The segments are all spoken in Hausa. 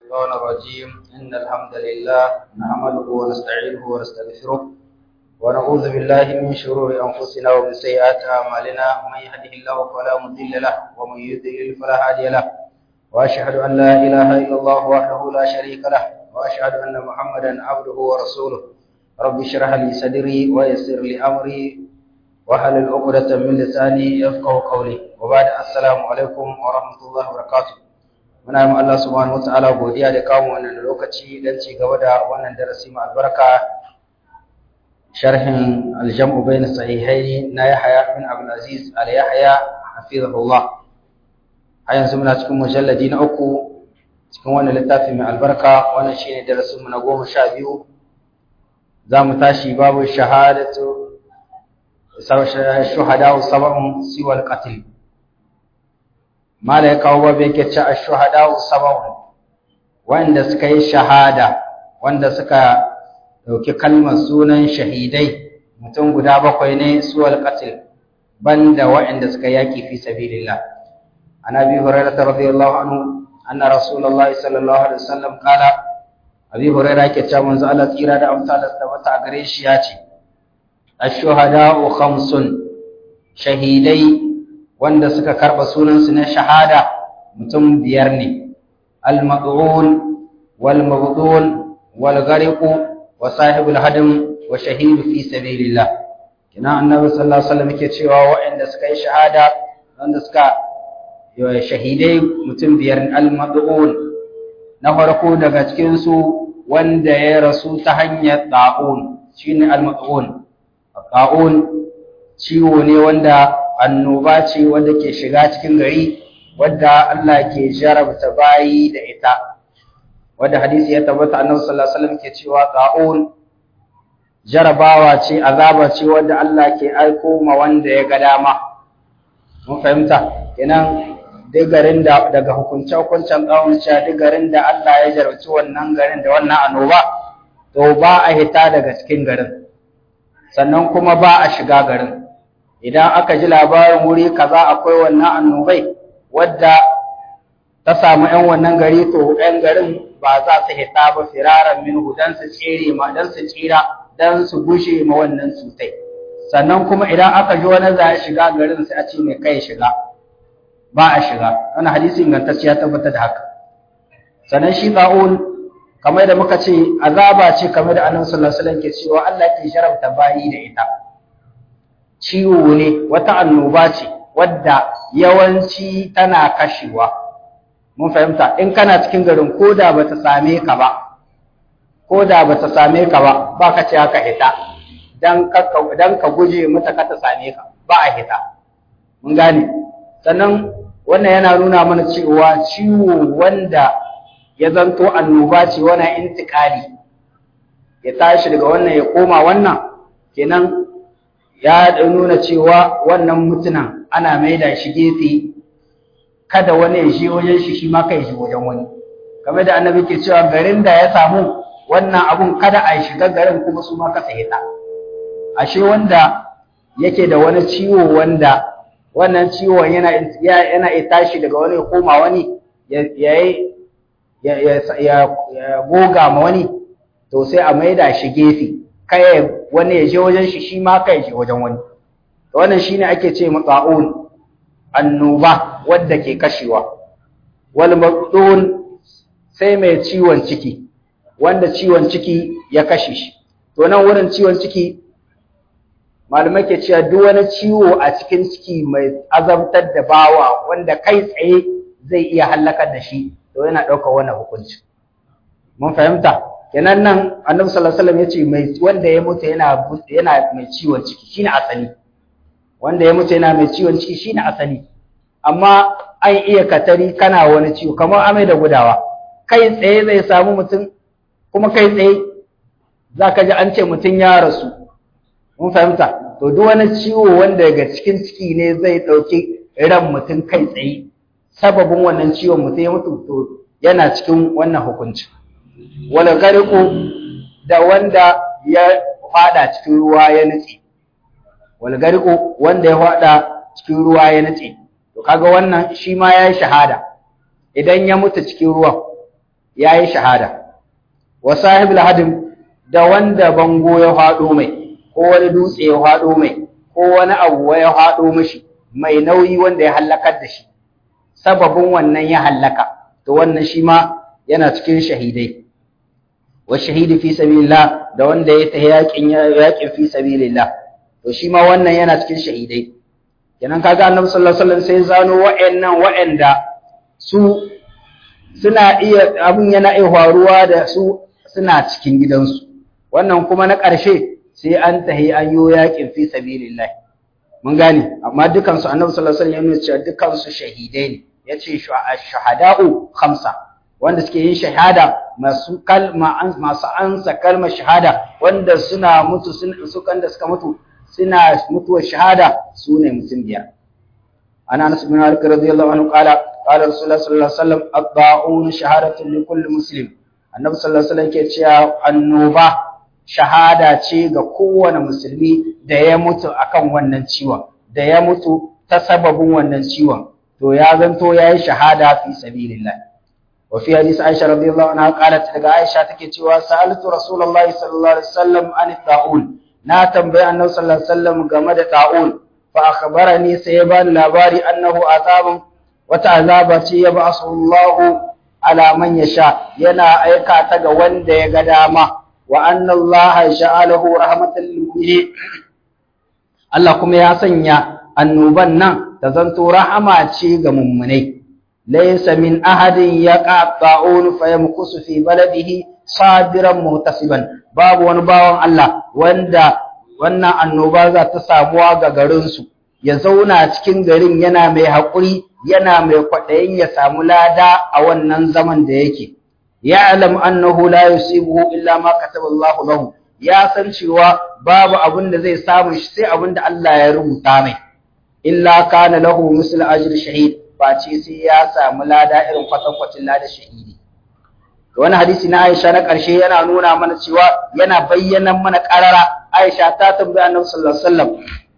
الشيطان الرجيم إن الحمد لله نحمده ونستعينه ونستغفره ونعوذ بالله من شرور أنفسنا ومن سيئات أعمالنا من يهده الله فلا مضل له ومن يضلل فلا هادي له وأشهد أن لا إله إلا الله وحده لا شريك له وأشهد أن محمدا عبده ورسوله رب اشرح لي صدري ويسر لي أمري واحلل عقدة من لساني يفقهوا قولي وبعد السلام عليكم ورحمة الله وبركاته muna yi Allah subhanahu wataala godiya da kawo wannan lokaci don ci gaba da wannan darasi mai albarka sharhin aljam'u bain sahihaini na Yahya bin Abdul Aziz al Yahya hafizahullah a yanzu muna cikin mujalladi na uku cikin wannan littafi mai albarka wannan shine darasin mu na goma sha biyu za mu tashi babu shahadatu shuhada sab'un siwal qatl mala ya kawo babu yake ce ash-shuhada sab'un wanda suka yi shahada wanda suka dauki kalmar sunan shahidai mutum guda bakwai ne suwal qatl banda waɗanda suka yaki fi sabilillah an abi hurairah radiyallahu anhu anna rasulullahi sallallahu alaihi wasallam qala abi hurairah yake cewa manzo Allah tsira da amsa da tabbata gare shi ya ce ash-shuhada khamsun shahidai wanda suka karba sunansu na shahada mutum biyar ne al-mad'un wal mabdun wal ghariq wa sahibul hadam wa shahidu fi sabilillah kina annabi sallallahu alaihi wasallam yake cewa waɗanda suka yi shahada wanda suka shahidai mutum biyar al-mad'un na farko daga cikin su wanda ya rasu ta hanyar da'un shine al-mad'un da'un ciwo ne wanda annoba ce wanda ke shiga cikin gari wadda Allah ke jarabta bayi da ita wadda hadisi ya tabbata annabi sallallahu alaihi wasallam ke cewa ta'un jarabawa ce azaba ce wadda Allah ke aiko ma wanda ya ga dama mun fahimta kenan duk garin da daga hukunce hukuncen tsawon cewa duk garin da Allah ya jarabci wannan garin da wannan annoba to ba a hita daga cikin garin sannan kuma ba a shiga garin idan aka ji labarin wuri kaza akwai wannan annobai wadda ta samu 'yan wannan gari to 'yan garin ba za su hita ba firaran minhu dan su tsere ma dan su tsira dan su gushe ma wannan cutai sannan kuma idan aka ji wani za ya shiga garin sai a ce mai kai shiga ba a shiga wannan hadisi ingantacce ya tabbatar da haka sannan shi ta'un kamar da muka ce azaba ce kamar da annabi sallallahu alaihi wasallam ke cewa Allah ke sharafta bayi da ita ciwo ne wata annoba ce wadda yawanci tana kashewa mun fahimta in kana cikin garin koda bata same ka ba koda bata same ka ba ba ka ce haka hita dan ka dan ka guje mata ka ta same ka ba a hita mun gane sannan wannan yana nuna mana cewa ciwo wanda ya zanto annoba ce wannan intikali ya tashi daga wannan ya koma wannan kenan ya nuna cewa wannan mutunan ana maida shi gefe kada wani ya shi wajen shi shi ma kai shi wajen wani kamar da annabi ke cewa garin da ya samu wannan abun kada a shiga garin kuma su ma kasa hita ashe wanda yake da wani ciwo wanda wannan ciwon yana yana ya tashi daga wani ya koma wani ya ya ya goga ma wani to sai a maida shi gefe kai wani ya je wajen shi shi ma kai je wajen wani wannan shine ake ce matsa'un annoba wadda ke kashewa wal maqdun sai mai ciwon ciki wanda ciwon ciki ya kashe shi to nan wurin ciwon ciki malamai ke cewa duk wani ciwo a cikin ciki mai azabtar da bawa wanda kai tsaye zai iya halakar da shi to yana ɗaukar wannan hukunci mun fahimta kenan nan annabi sallallahu alaihi wasallam yace mai wanda ya mutu yana yana mai ciwon ciki shine asali wanda ya mutu yana mai ciwon ciki shine asali amma an iya katari kana wani ciwo kamar amai da gudawa kai tsaye zai samu mutum kuma kai tsaye zaka ji an ce mutum ya rasu mun fahimta to duk wani ciwo wanda daga cikin ciki ne zai dauki ran mutum kai tsaye sababin wannan ciwon mutum ya mutu to yana cikin wannan hukunci wala gariku da wanda ya fada cikin ruwa ya nutse wala gariku wanda ya fada cikin ruwa ya nutse to kaga wannan shi ma yayi shahada idan ya mutu cikin ruwan yayi shahada wa sahibul hadim da wanda bango ya faɗo mai ko wani dutse ya faɗo mai ko wani abu ya faɗo mishi mai nauyi wanda ya hallakar da shi sababin wannan ya hallaka to wannan shi ma yana cikin shahidai wa shahidi fi sabilillah da wanda ya ta yakin yakin fi sabilillah to shi ma wannan yana cikin shahidai kenan kaga annabi sallallahu alaihi wasallam sai zano wa'annan wa'anda su suna iya abun yana iya faruwa da su suna cikin gidansu wannan kuma na ƙarshe sai an tahi an yo yakin fi sabilillah mun gane amma dukan su annabi sallallahu alaihi wasallam ya ce dukan su shahidai ne yace shuhada'u khamsa wanda suke yin shahada masu kalma masu ansa kalmar shahada wanda suna mutu su kan da suka mutu suna mutuwar shahada su ne mutum biyar ana anas bin malik radiyallahu anhu qala qala rasulullah sallallahu alaihi wasallam at-ta'un shahadatu li kulli muslim annabi sallallahu alaihi wasallam ke cewa annoba shahada ce ga kowane musulmi da ya mutu akan wannan ciwon da ya mutu ta sababin wannan ciwon to ya zanto yayi shahada fi sabilillah وفي حديث عائشة رضي الله عنها قالت daga Aisha take cewa sa'altu Rasulullahi sallallahu alaihi wasallam an ta'un na tambayi Annabi sallallahu alaihi wasallam game da ta'un fa akhbarani sai ya bani labari annahu azabun wata azaba ce ya ba Allahu ala man yasha yana aika ta ga wanda ya ga dama wa anna Allah ja'alahu rahmatan lil mu'minin Allah kuma ya sanya annoban nan ta zanto rahama ce ga mummunai laysa min ahadin yaqa ta'un fayamkusu fi baladihi sabiran muhtasiban babu wani bawan Allah wanda wannan annoba za ta samuwa ga garin su ya zauna cikin garin yana mai haƙuri yana mai kwaɗayin ya samu lada a wannan zaman da yake ya'lam annahu la yusibuhu illa ma kataba Allahu lahu ya san cewa babu abin da zai samu shi sai abin da Allah ya rubuta mai illa kana lahu misl ajr shahid face sai ya samu lada irin kwatankwacin lada shahidi wani hadisi na Aisha na ƙarshe yana nuna mana cewa yana bayyana mana ƙarara Aisha ta tambayi Annabi sallallahu alaihi wasallam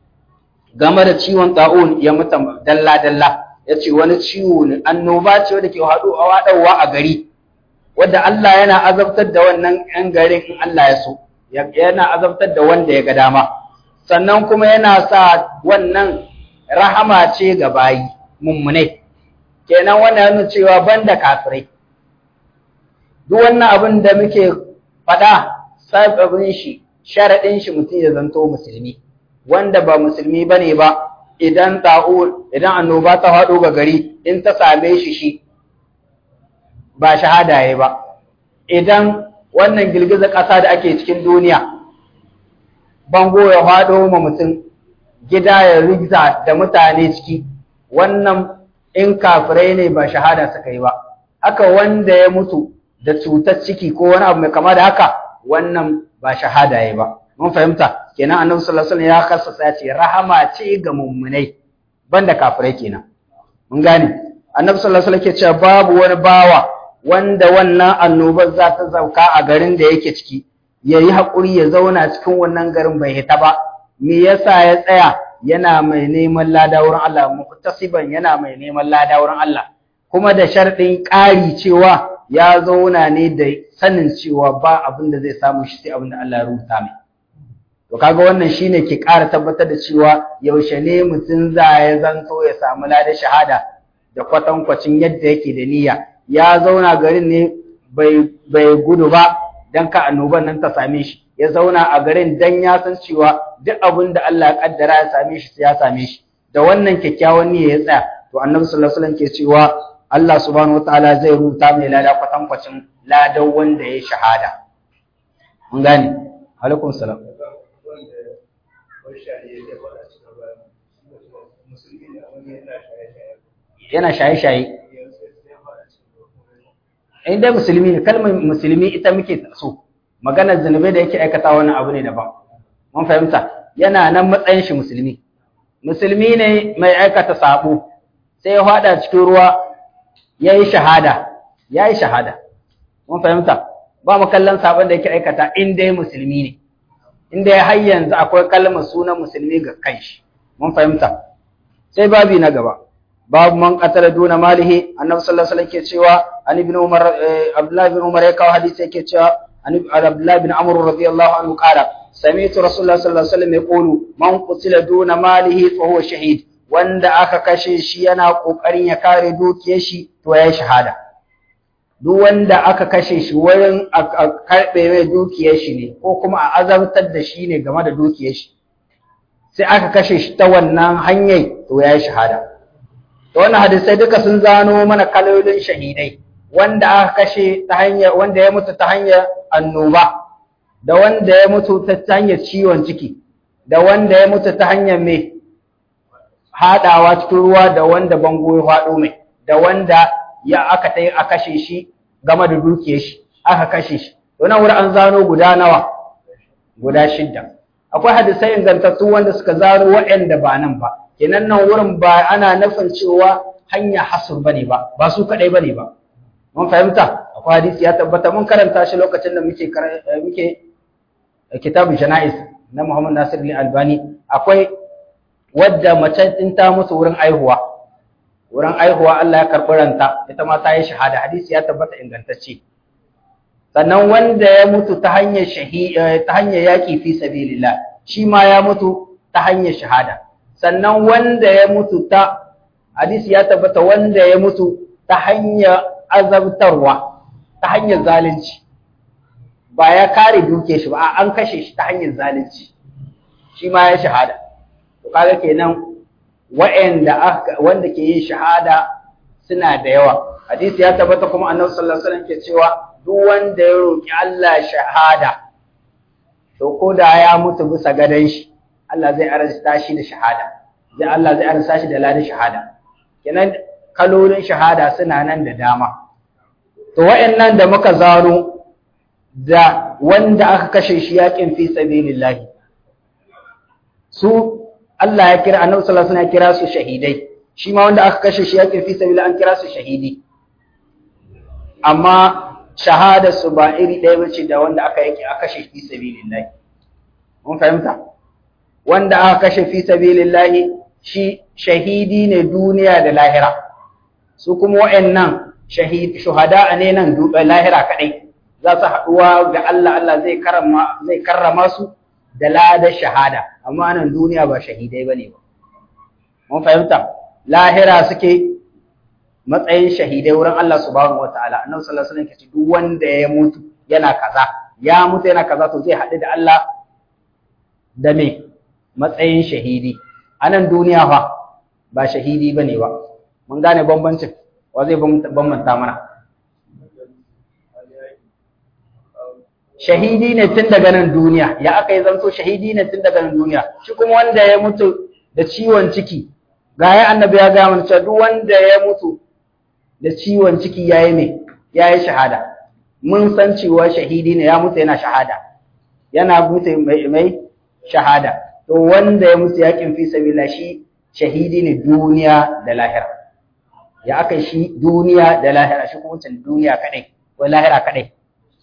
game da ciwon ta'un ya mutu dalla dalla yace wani ciwo ne annoba ce wanda ke haɗu a waɗawa a gari wanda Allah yana azabtar da wannan ƴan garin in Allah ya so yana azabtar da wanda ya ga dama sannan kuma yana sa wannan rahama ce ga bayi mummunai kenan wannan yana cewa banda kafirai duk wannan abin da muke faɗa sababin shi sharaɗin shi mutum ya zanto musulmi wanda ba musulmi bane ba idan ta'ul idan annoba ta faɗo ga gari in ta same shi shi ba shahada yayi ba idan wannan girgizar ƙasa da ake cikin duniya bango ya faɗo ma mutum gida ya rigza da mutane ciki wannan in kafirai ne ba shahada suka yi ba haka wanda ya mutu da cutar ciki ko wani abu mai kama da haka wannan ba shahada yayi ba mun fahimta kenan annabi sallallahu alaihi wasallam ya kassasa ya ce rahama ce ga mummunai banda kafirai kenan mun gane annabi sallallahu alaihi wasallam ke cewa babu wani bawa wanda wannan annobar za ta zauka a garin da yake ciki ya yi haƙuri ya zauna cikin wannan garin bai hita ba me yasa ya tsaya yana mai neman lada wurin Allah muktasiban yana mai neman lada wurin Allah kuma da sharɗin ƙari cewa ya zauna ne da sanin cewa ba abin da zai samu shi sai abin da Allah ya rubuta mai to kaga wannan shine ke ƙara tabbatar da cewa yaushe ne mutum za ya zanto ya samu lada shahada da kwatankwacin yadda yake da niyya ya zauna garin ne bai gudu ba don ka annoban nan ta same shi ya zauna a garin don ya san cewa duk abin da Allah ya kaddara ya same shi sai ya same shi da wannan kyakkyawan niyya ya tsaya to annabi sallallahu alaihi wasallam ke cewa Allah subhanahu wataala zai rubuta mai lada kwatankwacin ladan wanda ya shahada mun gane alaikum salam yana shaye-shaye in dai musulmi ne kalmar musulmi ita muke so maganar zunubai da yake aikata wani abu ne daban mun fahimta yana nan matsayin shi musulmi musulmi ne mai aikata sabo sai ya fada cikin ruwa ya yi shahada ya yi shahada mun fahimta ba mu kallon sabon da yake aikata in dai musulmi ne in dai har yanzu akwai kalmar sunan musulmi ga kanshi mun fahimta sai babi na gaba babu man qatala duna malihi annabi sallallahu alaihi wasallam ke cewa an ibn umar abdullah ibn umar ya kawo hadisi yake cewa an abdullah ibn amr radiyallahu anhu qala sami'tu rasulullah sallallahu alaihi wasallam yaqulu man qutila duna malihi fa huwa shahid wanda aka kashe shi yana kokarin ya kare dukiyar shi to yayi shahada duk wanda aka kashe shi wurin a karbe mai dukiyar shi ne ko kuma a azabtar da shi ne game da dukiyar shi sai aka kashe shi ta wannan hanyar to yayi shahada to wannan hadisai duka sun zano mana kalolin shahidai wanda aka kashe ta hanyar wanda ya mutu ta hanyar annoba da wanda ya mutu ta hanyar ciwon ciki da wanda ya mutu ta hanyar mai haɗawa cikin ruwa da wanda bango ya faɗo mai da wanda ya aka ta a kashe shi game da dukiyar shi aka kashe shi to nan wurin an zano guda nawa guda shidda akwai hadisai ingantattu wanda suka zano waɗanda ba nan ba kenan nan wurin ba ana nufin cewa hanya hasur bane ba ba su kadai bane ba mun fahimta akwai hadisi ya tabbata mun karanta shi lokacin da muke muke kitabun janaiz na Muhammad Nasir al-Albani akwai wadda mace din ta mutu wurin aihuwa wurin aihuwa Allah ya karɓi ranta ita ma ta yi shahada hadisi ya tabbata ingantacce sannan wanda ya mutu ta hanyar shahi ta hanyar yaki fi sabilillah shi ma ya mutu ta hanyar shahada sannan wanda ya mutu ta hadisi ya tabbata wanda ya mutu ta hanyar azabtarwa ta hanyar zalunci ba ya kare duke shi ba an kashe shi ta hanyar zalunci shi ma ya shahada to kaga kenan wa'anda wanda ke yin shahada suna da yawa hadisi ya tabbata kuma annabi sallallahu alaihi wasallam ke cewa duk wanda ya roki Allah shahada to ko da ya mutu bisa gadan shi Allah zai arzuta shi da shahada zai Allah zai arzuta shi da ladan shahada kenan kalolin shahada suna nan da dama to wa'annan da muka zaro da wanda aka kashe shi yakin fi sabilillah su Allah ya kira annabi sallallahu alaihi wasallam ya kira su shahidai shi ma wanda aka kashe shi yakin fi sabilillah an kira su shahidi amma shahada su ba iri ɗaya bace da wanda aka yake aka kashe fi sabilillah mun fahimta wanda aka kashe fi sabilillah shi shahidi ne duniya da lahira su kuma wa'annan shahid shuhada ne nan lahira kadai za su haɗuwa ga Allah Allah zai karama zai karrama su da ladar shahada amma nan duniya ba shahidai bane ba mun fahimta lahira suke matsayin shahidai wurin Allah subhanahu wataala annabi sallallahu alaihi wasallam duk wanda ya mutu yana kaza ya mutu yana kaza to zai haɗu da Allah da me matsayin shahidi anan duniya fa ba shahidi bane ba mun gane bambancin wa zai bambanta mana shahidi ne tun daga nan duniya ya aka yi zanto shahidi ne tun daga nan duniya shi kuma wanda ya mutu da ciwon ciki ga ya annabi ya ga mana cewa duk wanda ya mutu da ciwon ciki yayi me yayi shahada mun san cewa shahidi ne ya mutu yana shahada yana mutu mai, mai shahada to wanda ya mutu yakin fi sabila shi shahidi ne duniya da lahira ya aka shi duniya da lahira shi kuma wancan duniya kadai ko lahira kadai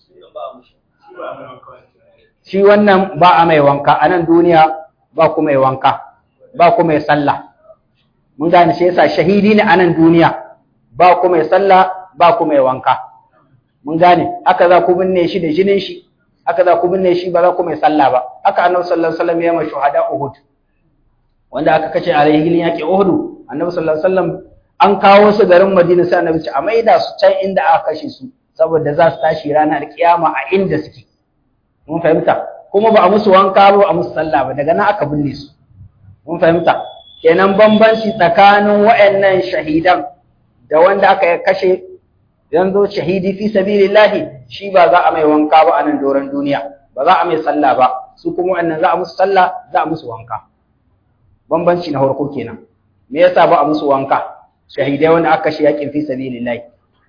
shi wannan ba a mai wanka a nan duniya ba ku mai wanka ba ku mai sallah mun gane shi yasa shahidi ne a nan duniya ba ku mai sallah ba ku mai wanka mun gane haka za ku binne shi da jinin shi haka za ku binne shi ba za ku mai sallah ba haka annabi sallallahu alaihi wasallam ya mai shuhada Uhud wanda aka kace a rahilin yaki Uhud annabi sallallahu alaihi wasallam an kawo su garin Madina sai annabi ce a maida su can inda aka kashe su saboda za su tashi ranar kiyama a inda suke mun fahimta kuma ba a musu wanka ba a musu sallah ba daga nan aka binne su mun fahimta kenan bambanci tsakanin wayannan shahidan da wanda aka kashe yanzu shahidi fi sabilillahi shi ba za a mai wanka ba a nan doron duniya ba za a mai sallah ba su kuma wannan za a musu sallah za a musu wanka bambanci na farko kenan me yasa ba a musu wanka shahidai wanda aka kashe yakin fi sabilillahi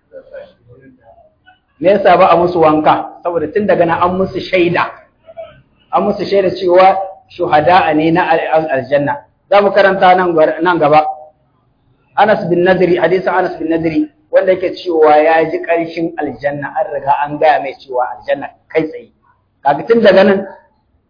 me yasa ba a musu wanka saboda tun daga nan an musu shaida an musu shaida cewa shuhada ne na aljanna za mu karanta nan gaba Anas bin Nadri hadisin Anas bin Nadri wanda yake cewa ya ji ƙarshen aljanna an riga an gaya mai cewa aljanna kai tsaye kaga tun daga nan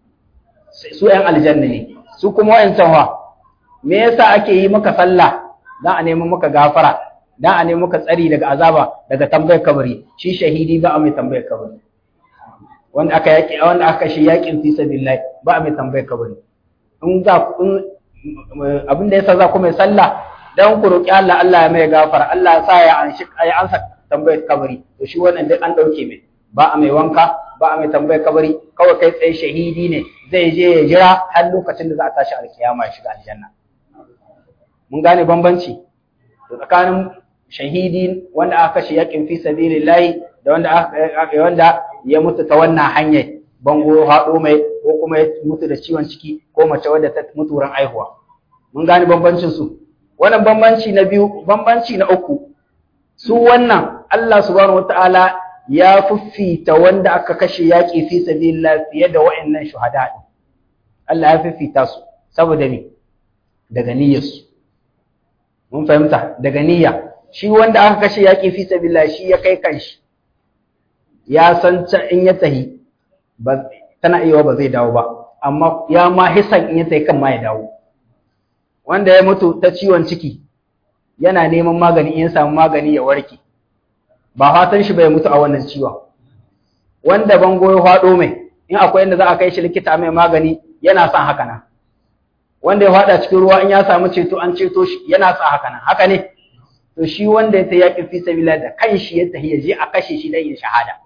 su ƴan aljanna ne su kuma wa'ancan wa me yasa ake yi maka sallah dan a nemi maka gafara dan a nemi maka tsari daga azaba daga tambayar kabari shi shahidi ba a mai tambayar kabari wanda aka yaki wanda aka shi yakin fi sabilillah ba a mai tambayar kabari in za in abinda yasa za ku mai sallah dan ku roki Allah Allah ya mai gafara Allah ya sa ya anshi ya ansa tambayar kabari to shi wannan duk an dauke mai ba a mai wanka ba a mai tambayar kabari kawai kai tsaye shahidi ne zai je ya jira har lokacin da za a tashi alkiyama ya shiga aljanna mun gane bambanci tsakanin shahidi wanda aka kashe yakin fi sabilillahi da wanda aka wanda ya mutu ta wannan hanyar bango haɗo mai ko kuma ya mutu da ciwon ciki ko mace wadda ta mutu wurin aihuwa mun gane bambancin su wannan bambanci na biyu bambanci na uku su wannan Allah subhanahu wataala ya fiffita wanda aka kashe yaƙi fi sabilillah fiye da wa'annan shuhada din Allah ya fiffita su saboda me daga niyyarsu mun fahimta daga niyya shi wanda aka kashe yaƙi fi sabilillah shi ya kai kanshi ya san in ya tahi ba tana iya ba zai dawo ba amma ya ma hisan in ya tahi kan ma ya dawo wanda ya mutu ta ciwon ciki yana neman magani in ya samu magani ya warke ba fatan shi bai mutu a wannan ciwon wanda bango ya faɗo mai in akwai inda za a kai shi likita mai magani yana son haka nan wanda ya faɗa cikin ruwa in ya samu ceto an ceto shi yana son haka nan haka ne to shi wanda ya ta yaƙin fi sabila da kanshi ya tafi ya je a kashe shi dan yin shahada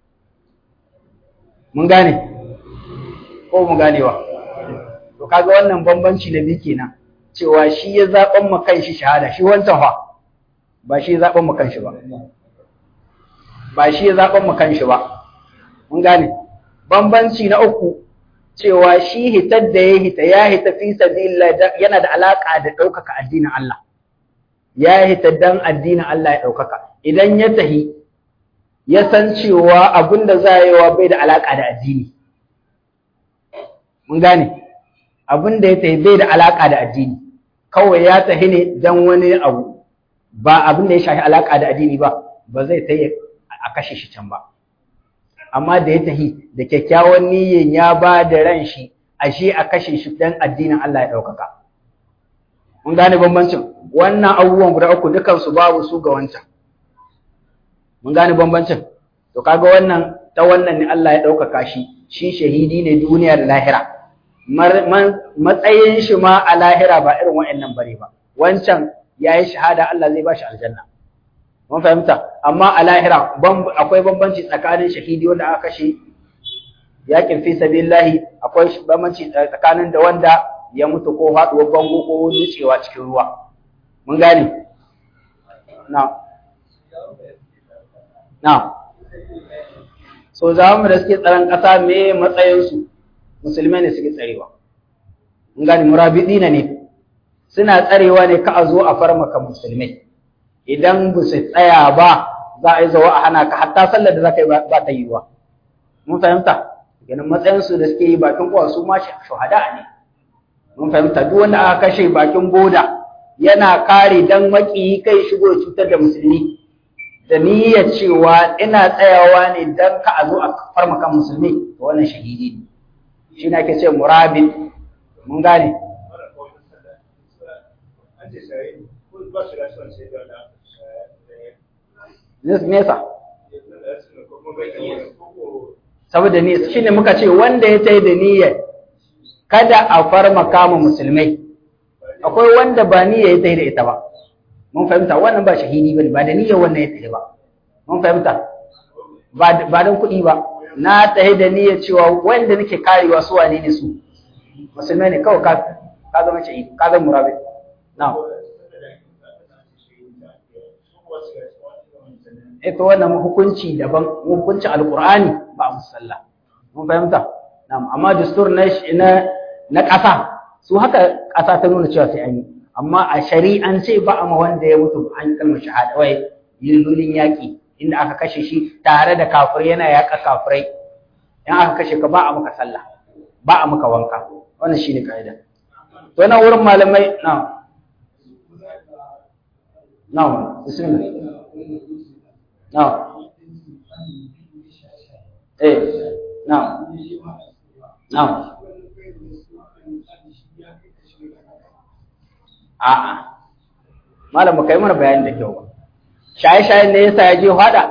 mun gane ko mu ganewa to kaga wannan bambanci na biyu kenan cewa shi ya zaɓan ma kanshi shahada shi wancan fa ba shi ya zaɓan ma kanshi ba ba shi ya zaɓan ma kanshi ba mun gane bambanci na uku cewa shi hitar da ya hita ya hita fi sabilillah yana da alaka da ɗaukaka addinin Allah ya hita dan addinin Allah ya ɗaukaka idan ya tahi ya san cewa abin da za yi wa bai da alaka da addini mun gane abin da ya tahi bai da alaka da addini kawai ya tahi ne dan wani abu ba abin da ya shafi alaka da addini ba ba zai tahi a kashe shi can ba amma da ya tahi da kyakkyawan niyyan ya ba da ran shi ashe a kashe shi dan addinin Allah ya ɗaukaka. Mun gane bambancin wannan abubuwan guda uku dukan su babu su ga wancan. Mun gane bambancin to kaga wannan ta wannan ne Allah ya ɗaukaka shi shi shahidi ne duniya da lahira. Matsayin shi ma a lahira ba irin wa'annan bare ba. Wancan ya yi shahada Allah zai ba shi aljanna. mun fahimta amma a lahira akwai bambanci tsakanin shahidi wanda aka kashe yakin fi sabilillahi akwai bambanci tsakanin da wanda ya mutu ko haɗuwar bango ko nutsewa cikin ruwa mun gane na na so za mu da suke tsaron ƙasa me matsayinsu musulmai ne suke tsarewa mun gane murabidina ne suna tsarewa ne ka a zo a farmaka musulmai idan ba su tsaya ba za a yi zawa a hana ka hatta sallar da za ka yi ba ta yi wa mun fahimta ganin matsayinsu da suke yi bakin kowa su ma shuhada ne mun fahimta duk wanda aka kashe bakin boda yana kare dan maki kai shigo cutar da musulmi da niyyar cewa ina tsayawa ne dan ka a zo a farma kan musulmi to wannan shahidi ne shi ne ake ce murabin mun gane nesa saboda ne shi ne muka ce wanda ya tai da niyyar kada a farma kama musulmai akwai wanda ba niyya ya tai da ita ba mun fahimta wannan ba shahidi bane ba da niyyar wannan ya tai ba mun fahimta ba don kuɗi ba na tai da niyyar cewa wanda nake karewa su wane ne su musulmai ne kawai ka ka zama shahidi ka zama murabi na'am ita wannan hukunci daban hukuncin alqur'ani ba a musalla mun fahimta na'am amma dastur na na na ƙasa su haka ƙasa ta nuna cewa sai an yi amma a shari'an ce ba a ma wanda ya mutu an kalmar shahada wai yilulin yaƙi inda aka kashe shi tare da kafirai yana yaƙa kafirai in aka kashe ka ba a maka sallah ba a maka wanka wannan shine kaida to nan wurin malamai na na bismillah na eh na na a'a malam ba kai mana bayani da kyau ba shaye-shayen ne yasa ya je hada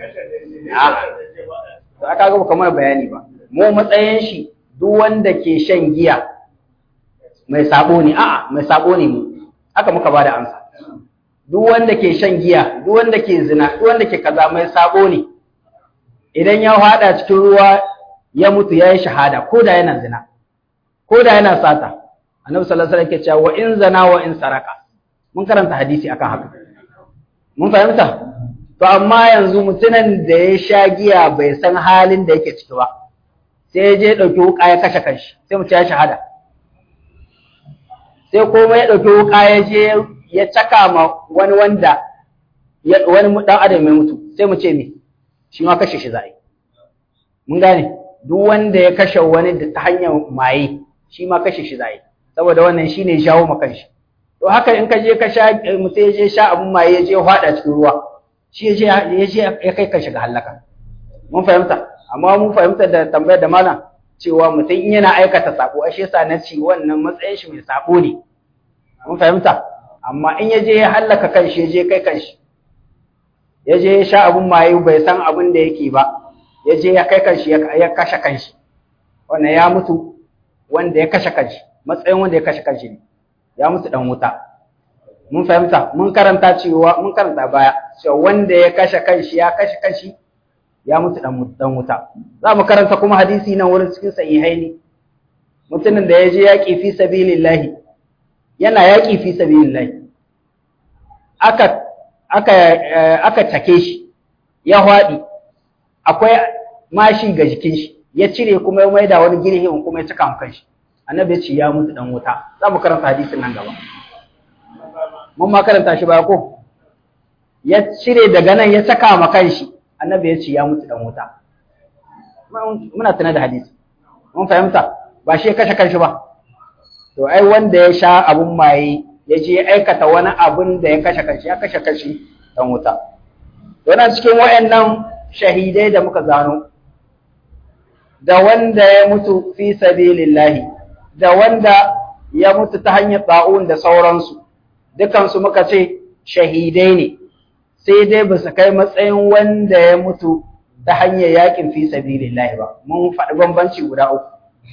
to aka ga ba mana bayani ba mu matsayin shi duk wanda ke shan giya mai sabo ne a'a mai sabo ne mu haka muka bada amsa duk wanda ke shan giya duk wanda ke zina duk wanda ke kaza mai sabo ne idan ya hada cikin ruwa ya mutu ya yi shahada ko da yana zina ko da yana sata annabi sallallahu alaihi wasallam ke cewa wa in zana wa in saraka mun karanta hadisi akan haka mun fahimta to amma yanzu mutumin da ya sha giya bai san halin da yake ciki ba sai ya je ɗauki wuƙa ya kashe kanshi sai mu ce ya shahada sai kuma ya ɗauki wuƙa ya je ya caka ma wani wanda wani ɗan adam mai mutu sai mu ce me shi ma kashe shi za'a mun gane duk wanda ya kashe wani da ta hanyar maye shi ma kashe shi za'a saboda wannan shine shawo ma kanshi to haka in ka je ka sha mutum ya je sha abun maye ya je hwada cikin ruwa shi ya je ya kai ka shiga halaka mun fahimta amma mun fahimta da tambayar da malam cewa mutum in yana aikata sabo ashe yasa na ci wannan matsayin shi mai sabo ne mun fahimta amma in ya je ya hallaka kanshi ya je kai kanshi ya je ya sha abun maye bai san abin da yake ba ya je ya kai kanshi ya kashe kanshi wannan ya mutu wanda ya kashe kanshi matsayin wanda ya kashe kanshi ne ya mutu dan wuta mun fahimta mun karanta cewa mun karanta baya cewa wanda ya kashe kanshi ya kashe kanshi ya mutu dan wuta za mu karanta kuma hadisi nan wurin cikin sahihaini mutumin da ya je yaƙi fi sabilillahi yana yaƙi fi sabilillahi aka aka aka take shi ya hwaɗi akwai mashi ga jikin shi ya cire kuma ya maida wani girhin kuma ya cika kan shi annabi ya ce ya mutu dan wuta za mu karanta hadisin nan gaba mun ma karanta shi ba ko ya cire daga nan ya saka ma kanshi annabi ya ce ya mutu dan wuta muna tana da hadisi mun fahimta ba shi ya kashe kanshi ba to ai wanda ya sha abun maye ya je aikata wani abun da ya kashe kanshi ya kashe kanshi dan wuta yana cikin wayannan shahidai da muka gano da wanda ya mutu fi sabilillahi da wanda ya mutu ta hanyar ba'un da sauransu dukansu muka ce shahidai ne sai dai ba su kai matsayin wanda ya mutu ta hanyar yakin fi sabilillahi ba mun faɗi bambanci guda uku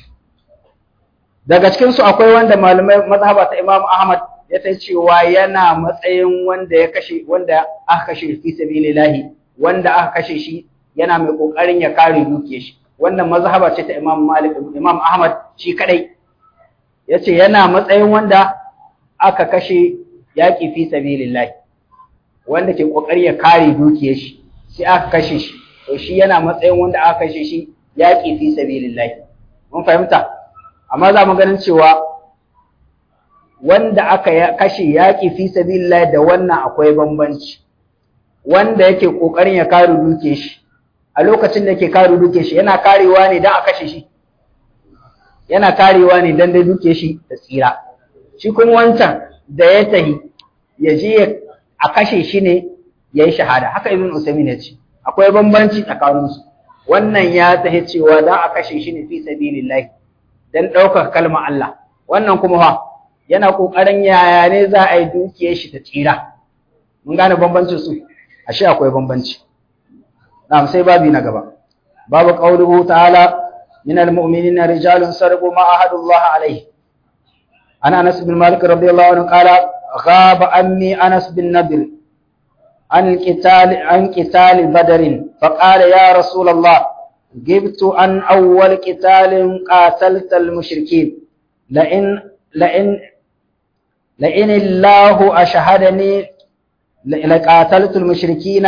daga cikin su akwai wanda malamai mazhaba ta Imam Ahmad ya ta cewa yana matsayin wanda ya kashe wanda aka kashe fi sabilillahi wanda aka kashe shi yana mai kokarin ya kare dukiyar shi wannan mazhaba ce ta Imam Malik Imam Ahmad shi kadai yace yana matsayin wanda aka kashe yaki fi sabilillahi wanda ke kokari ya kare dukiyar shi sai aka kashe shi to shi yana matsayin wanda aka kashe shi yaki fi sabilillahi mun fahimta amma za mu ganin cewa wanda aka kashe yaki fi sabilillahi da wannan akwai bambanci wanda yake kokarin ya kare dukiyar shi a lokacin da yake kare dukiyar shi yana karewa ne dan a kashe shi yana karewa ne dan da dukiyar shi ta tsira shi kuma wancan da ya tahi ya je a kashe shi ne ya yi shahada haka ibn usaimin ya ce akwai bambanci tsakaninsu wannan ya tahi cewa za a kashe shi ne fi sabilillahi dan ɗaukar kalmar Allah wannan kuma fa yana ƙoƙarin yaya ne za a yi dukiyar shi ta tsira mun gane bambancin su ashe akwai bambanci na'am sai babi na gaba babu qauluhu ta'ala min almu'minina rijalun sarqu ma ahadullah alayhi ana anas bin malik radiyallahu anhu qala غاب عني أنس بن نضر عن قتال عن قتال بدر فقال يا رسول الله جبت عن أول قتال قاتلت المشركين لئن لئن لئن الله أشهدني لقاتلت المشركين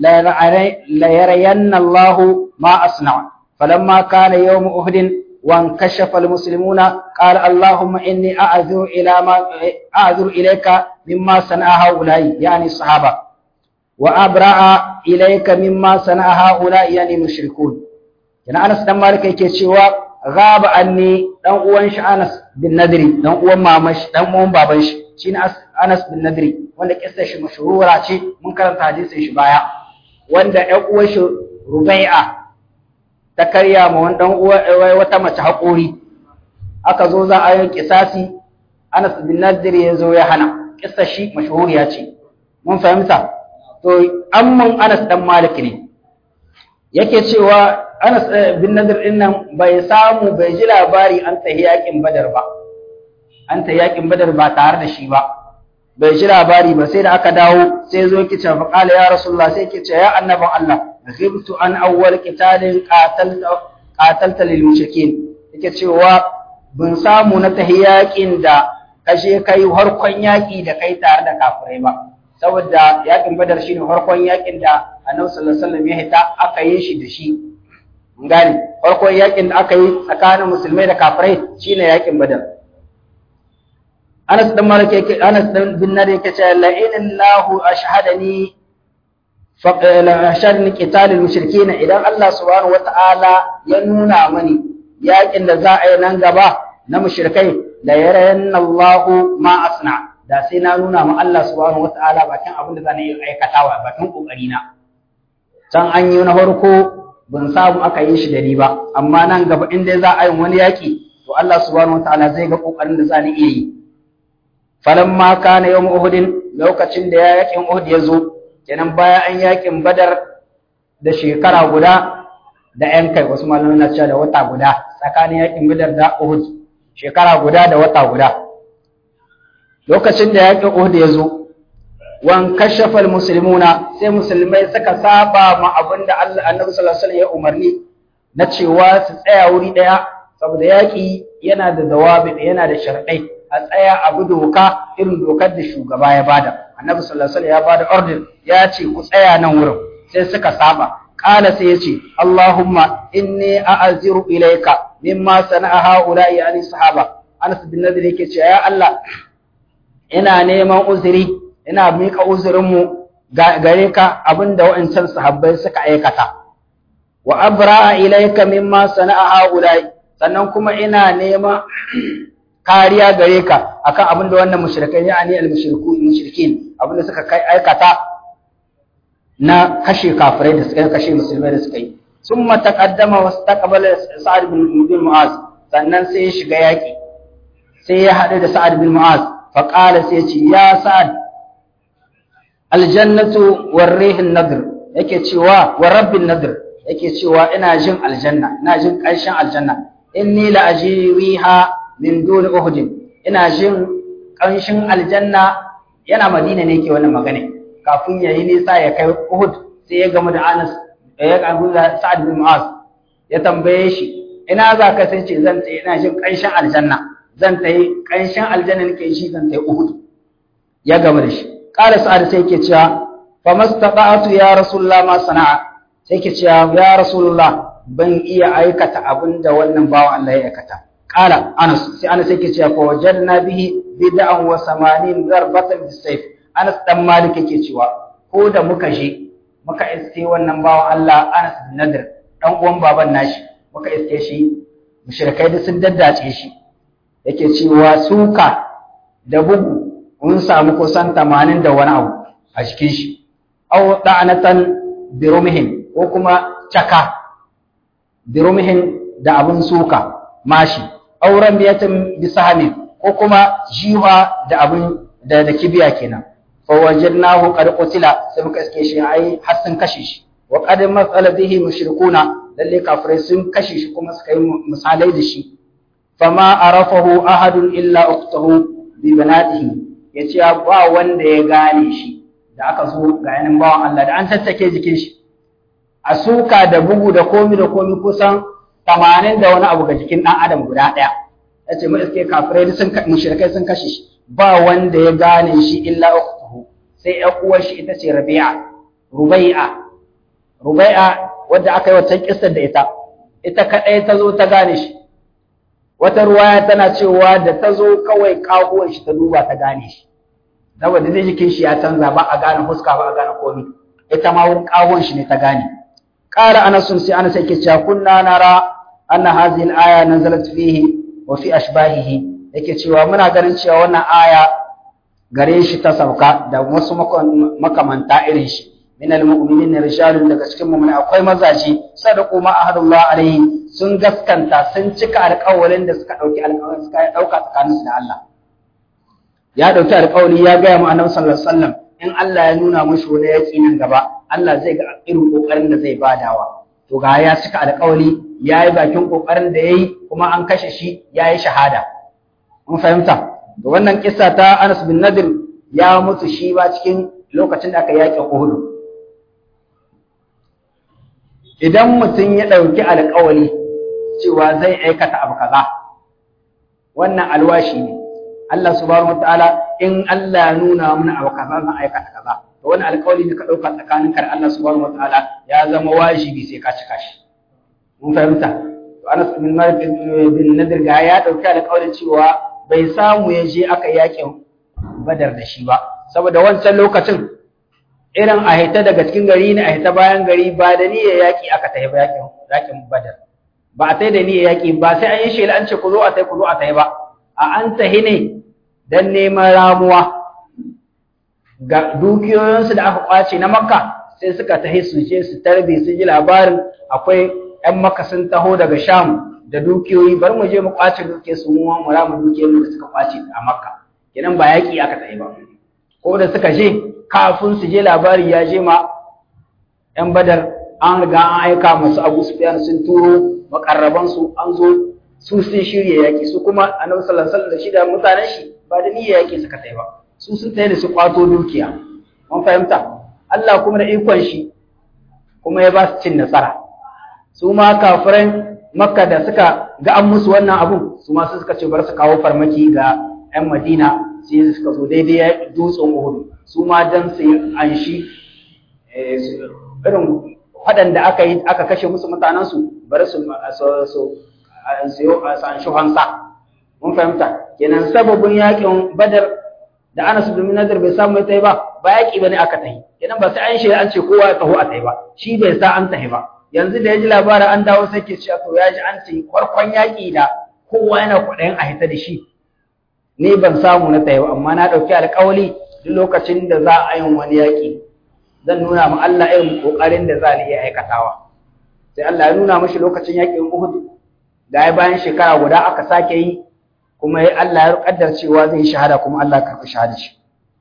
ليرين الله ما أصنع فلما كان يوم أهد وانكشف المسلمون قال اللهم إني أعذر إلى ما أعذر إليك مما صنع هؤلاء يعني الصحابة وأبرأ إليك مما صنع هؤلاء يعني المشركون كان أنس دم مالك yake cewa غاب anni dan uwan shi Anas bin Nadri dan uwan mamash dan uwan baban shi shine Anas bin Nadri wanda kissa shi mashhura ce mun karanta hadisin shi baya wanda ɗan uwan shi Rubai'a ta karya ma wani dan uwa wata mace haƙori aka zo za a yi kisasi Anas bin Nadir ya zo ya hana kissa shi mashhuriya ce mun fahimta to amman Anas dan Malik ne yake cewa Anas bin Nadir din nan bai samu bai ji labari an tahi yakin Badar ba an tahi yakin Badar ba tare da shi ba bai ji labari ba sai da aka dawo sai zo yake cewa qala ya rasulullah sai yake cewa ya annaban Allah ghibtu an awwal qitalin qatalta qatalta lil mushrikin yake cewa bin samu na tahi yakin da kashe kai harkon yaki da kai tare da kafirai ba saboda yakin badar shine farkon yakin da annabi sallallahu alaihi wasallam ya hita aka yi shi da shi mun gane farkon yakin da aka yi tsakanin musulmai da kafirai shine yakin badar Anas dan Malik yake Anas dan bin Nadir yake cewa la illahu ashhadani fa ashhadani qital al-mushrikeen idan Allah subhanahu wata'ala ya nuna mani yakin da za a yi nan gaba na mushrikai la yarayanna Allahu ma asna' da sai na nuna ma Allah subhanahu wataala bakin abin da zan yi aikatawa bakin kokari na can an yi na farko ban samu aka yi shi da ni ba amma nan gaba in dai za a yi wani yaki to Allah subhanahu wataala zai ga kokarin da zan iya yi falamma kana yawm uhud lokacin da ya yakin uhud ya zo kenan baya an yakin badar da shekara guda da yan kai wasu malamai na cewa da wata guda tsakanin yakin badar da uhud shekara guda da wata guda lokacin da yaƙin Uhud ya zo wan kashafal muslimuna sai musulmai suka saba ma abin da Allah Annabi sallallahu alaihi wasallam ya umarni na cewa su tsaya wuri daya saboda yaƙi yana da dawabi yana da sharɗai a tsaya abu doka irin dokar da shugaba ya bada Annabi sallallahu alaihi wasallam ya bada order ya ce ku tsaya nan wurin sai suka saba qala sai yace Allahumma inni a'aziru ilayka mimma sana'a haula'i ani sahaba Anas bin Nadir yake cewa ya Allah ina neman uzuri ina miƙa uzurinmu gare ka abinda wa'ancan sahabbai suka aikata wa abra'a ilayka mimma sana'a haulai sannan kuma ina neman kariya gare ka akan abinda wannan mushrikai yani al-mushriku mushrikin abinda suka kai aikata na kashe kafirai da suka kashe musulmai da suka yi summa taqaddama wastaqbala sa'ad bin mu'az sannan sai ya shiga yaki sai ya haɗu da sa'ad bin mu'az فقال سيتي يا سعد الجنة والريح النذر yake cewa wa rabbin nadr yake cewa ina jin aljanna ina jin ƙarshen aljanna inni la ajriha min duni uhud ina jin ƙanshin aljanna yana madina ne yake wannan magana kafin ya yi nisa ya kai uhud sai ya gamu da anas ya gamu da sa'ad bin mu'az ya tambaye shi ina za ka sai ce zan ce ina jin ƙanshin aljanna zan ta yi ƙanshin aljanna nake shi zan ta yi Uhud ya gama da shi ƙara sa'ad sai yake cewa fa mastata'atu ya rasulullah ma sana'a sai yake cewa ya rasulullah ban iya aikata abin da wannan bawan Allah ya aikata ƙala Anas sai Anas yake cewa fa wajadna bihi bid'an wa samanin darbatan bisayf Anas dan Malik yake cewa ko da muka je muka iske wannan bawan Allah Anas bin Nadir dan uwan baban nashi muka iske shi mushrikai da sun daddace shi yake cewa suka da bugu mun samu kusan tamanin da wani abu a cikin shi aw da'anatan birumihin ko kuma caka birumihin da abun suka mashi aw ramiyatan bisahami ko kuma jiwa da abun da da kibiya kenan fa wajadnahu qad qutila sai muka iske shi ai har sun kashe shi wa qad masala bihi mushrikuna lalle kafirai sun kashe shi kuma suka yi misalai da shi fama arafahu ahadun illa ukhtuhu bi banatihi yace ba wanda ya gane shi da aka so ga yanin bawan Allah da an tattake jikin shi a suka da bugu da komi da komi kusan 80 da wani abu ga jikin dan adam guda daya yace mu iske kafirai sun mushrikai sun kashe shi ba wanda ya gane shi illa ukhtuhu sai ƴan uwar shi ita ce Rabi'a Rubai'a Rubai'a wadda aka yi wata kissar da ita ita kadai ta zo ta gane shi wata ruwaya tana cewa da ta zo kawai kahuwar shi ta duba ta gane shi saboda zai jikin shi ya canza ba a gane fuska ba a gane komai ita ma wurin kahuwar shi ne ta gane qala anas sai anas yake cewa kunna nara anna hadhihi al-aya nazalat fihi wa fi ashbahihi yake cewa muna ganin cewa wannan aya gare shi ta sauka da wasu makamanta irin shi min al-mu'minin rijalun daga cikin mu'mini akwai mazaji sadaqu ma ahadullah alaihi sun gaskanta sun cika alƙawarin da suka ɗauki alƙawarin suka ɗauka tsakaninsu da Allah. ya dauki alƙawari ya ga mu annabi sallallahu alaihi wasallam in Allah ya nuna mushi wani yaki nan gaba Allah zai ga irin kokarin da zai badawa to ga ya cika alƙawari yayi bakin kokarin da yayi kuma an kashe shi yayi shahada mun fahimta to wannan kissa ta Anas bin Nadir ya mutu shi ba cikin lokacin da aka yaƙi Uhud idan mutum ya ɗauki alƙawari cewa zai aikata abu kaza wannan alwashi ne Allah subhanahu wataala in Allah ya nuna mana abu kaza zan aikata kaza to wannan alƙawari ne ka ɗauka tsakanin kar Allah subhanahu wataala ya zama wajibi sai ka cika shi mun fahimta to Anas bin Malik bin Nadir ga ya ɗauki alƙawarin cewa bai samu ya je aka yaƙin Badar da shi ba saboda wancan lokacin irin a hita daga cikin gari ne a hita bayan gari ba da niyyar yaƙi aka tafi ba yaƙin yaƙin badar ba a tai da niyyar yaƙi ba sai an yi shela an ce ku zo a tai ku zo a tai ba a an tahi ne dan neman ramuwa ga dukiyoyinsu da aka kwace na makka sai suka tahi su je su tarbe su ji labarin akwai ƴan makka sun taho daga sham da dukiyoyi bar mu je mu kwace dukiyar su mu mu ramu dukiyoyin da suka kwace a makka kenan ba yaƙi aka tahi ba ko da suka je kafin su je labari ya je ma ‘yan badar an riga an aika masu abu sufiyan sun turo makarrabansu an zo su sun shirya yaƙi su kuma annabi sallallahu alaihi da shi da mutanen shi ba da niyyar yaƙi suka tai ba su sun tai da su kwato dukiya mun fahimta Allah kuma da ikon shi kuma ya ba su cin nasara su ma kafiran makka da suka ga an musu wannan abun su ma suka ce bar su kawo farmaki ga ‘yan madina sai suka zo daidai dutsen Uhud su ma dan su anshi irin waɗanda aka yi aka kashe musu mutanensu bari su su anshi hansa mun fahimta kenan sababin yakin badar da Anas bin Nadir bai samu ya tayi ba ba yaki bane aka tayi kenan ba sai an shi an ce kowa ya taho a tayi ba shi bai sa an tayi ba yanzu da ya ji labarin an dawo sai ke cewa to ya ji an ce farkon yaki da kowa yana kuɗayen a hita da shi ni ban samu na tayi ba amma na ɗauki alƙawali duk lokacin da za a yin wani yaƙi zan nuna ma Allah irin ƙoƙarin da za ni iya aikatawa sai Allah ya nuna mashi lokacin yaƙin Uhud da ya bayan shekara guda aka sake yi kuma Allah ya kaddar cewa zai shahada kuma Allah ya karɓi shahada shi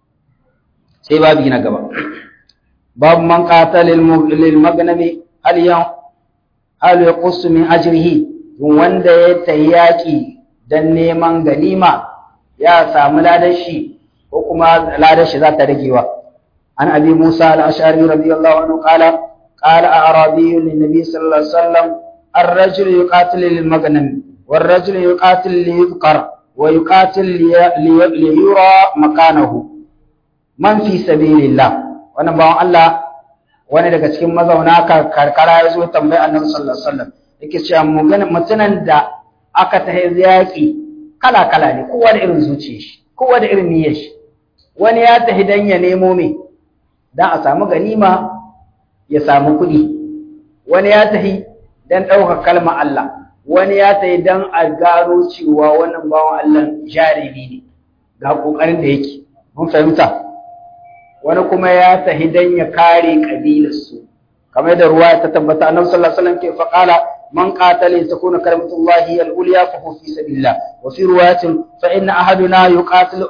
sai babu na gaba babu man qatala lil magnami hal yan hal yaqus min ajrihi wanda ya tayi yaƙi dan neman ganima ya samu ladan shi ko kuma ladar shi za ta ragewa an abi musa al-ash'ari radiyallahu anhu qala qala a'rabi lin-nabi sallallahu alaihi wasallam ar-rajul yuqatil lil-maghnam war-rajul yuqatil li-yudhkar wa yuqatil li-yura makanahu man fi sabilillah wannan bawon Allah wani daga cikin mazauna karkara ya zo tambaya annabi sallallahu alaihi wasallam yake cewa mutunan da aka tahi yaki kala kala ne kowa da irin zuciyar shi kowa da irin niyyar shi wani ya tafi dan ya nemo me dan a samu ganima ya samu kuɗi wani ya tafi dan ɗaukar kalmar Allah wani ya tafi dan a gano cewa wannan bawan Allah jarumi ne ga kokarin da yake mun fahimta wani kuma ya tafi dan ya kare kabilar su kamar da ruwa ta tabbata annabi sallallahu alaihi wasallam ke faqala man qatala takuna kalimatullahi al-ulya fa huwa fi sabilillah wa fi riwayatin fa inna ahaduna yuqatilu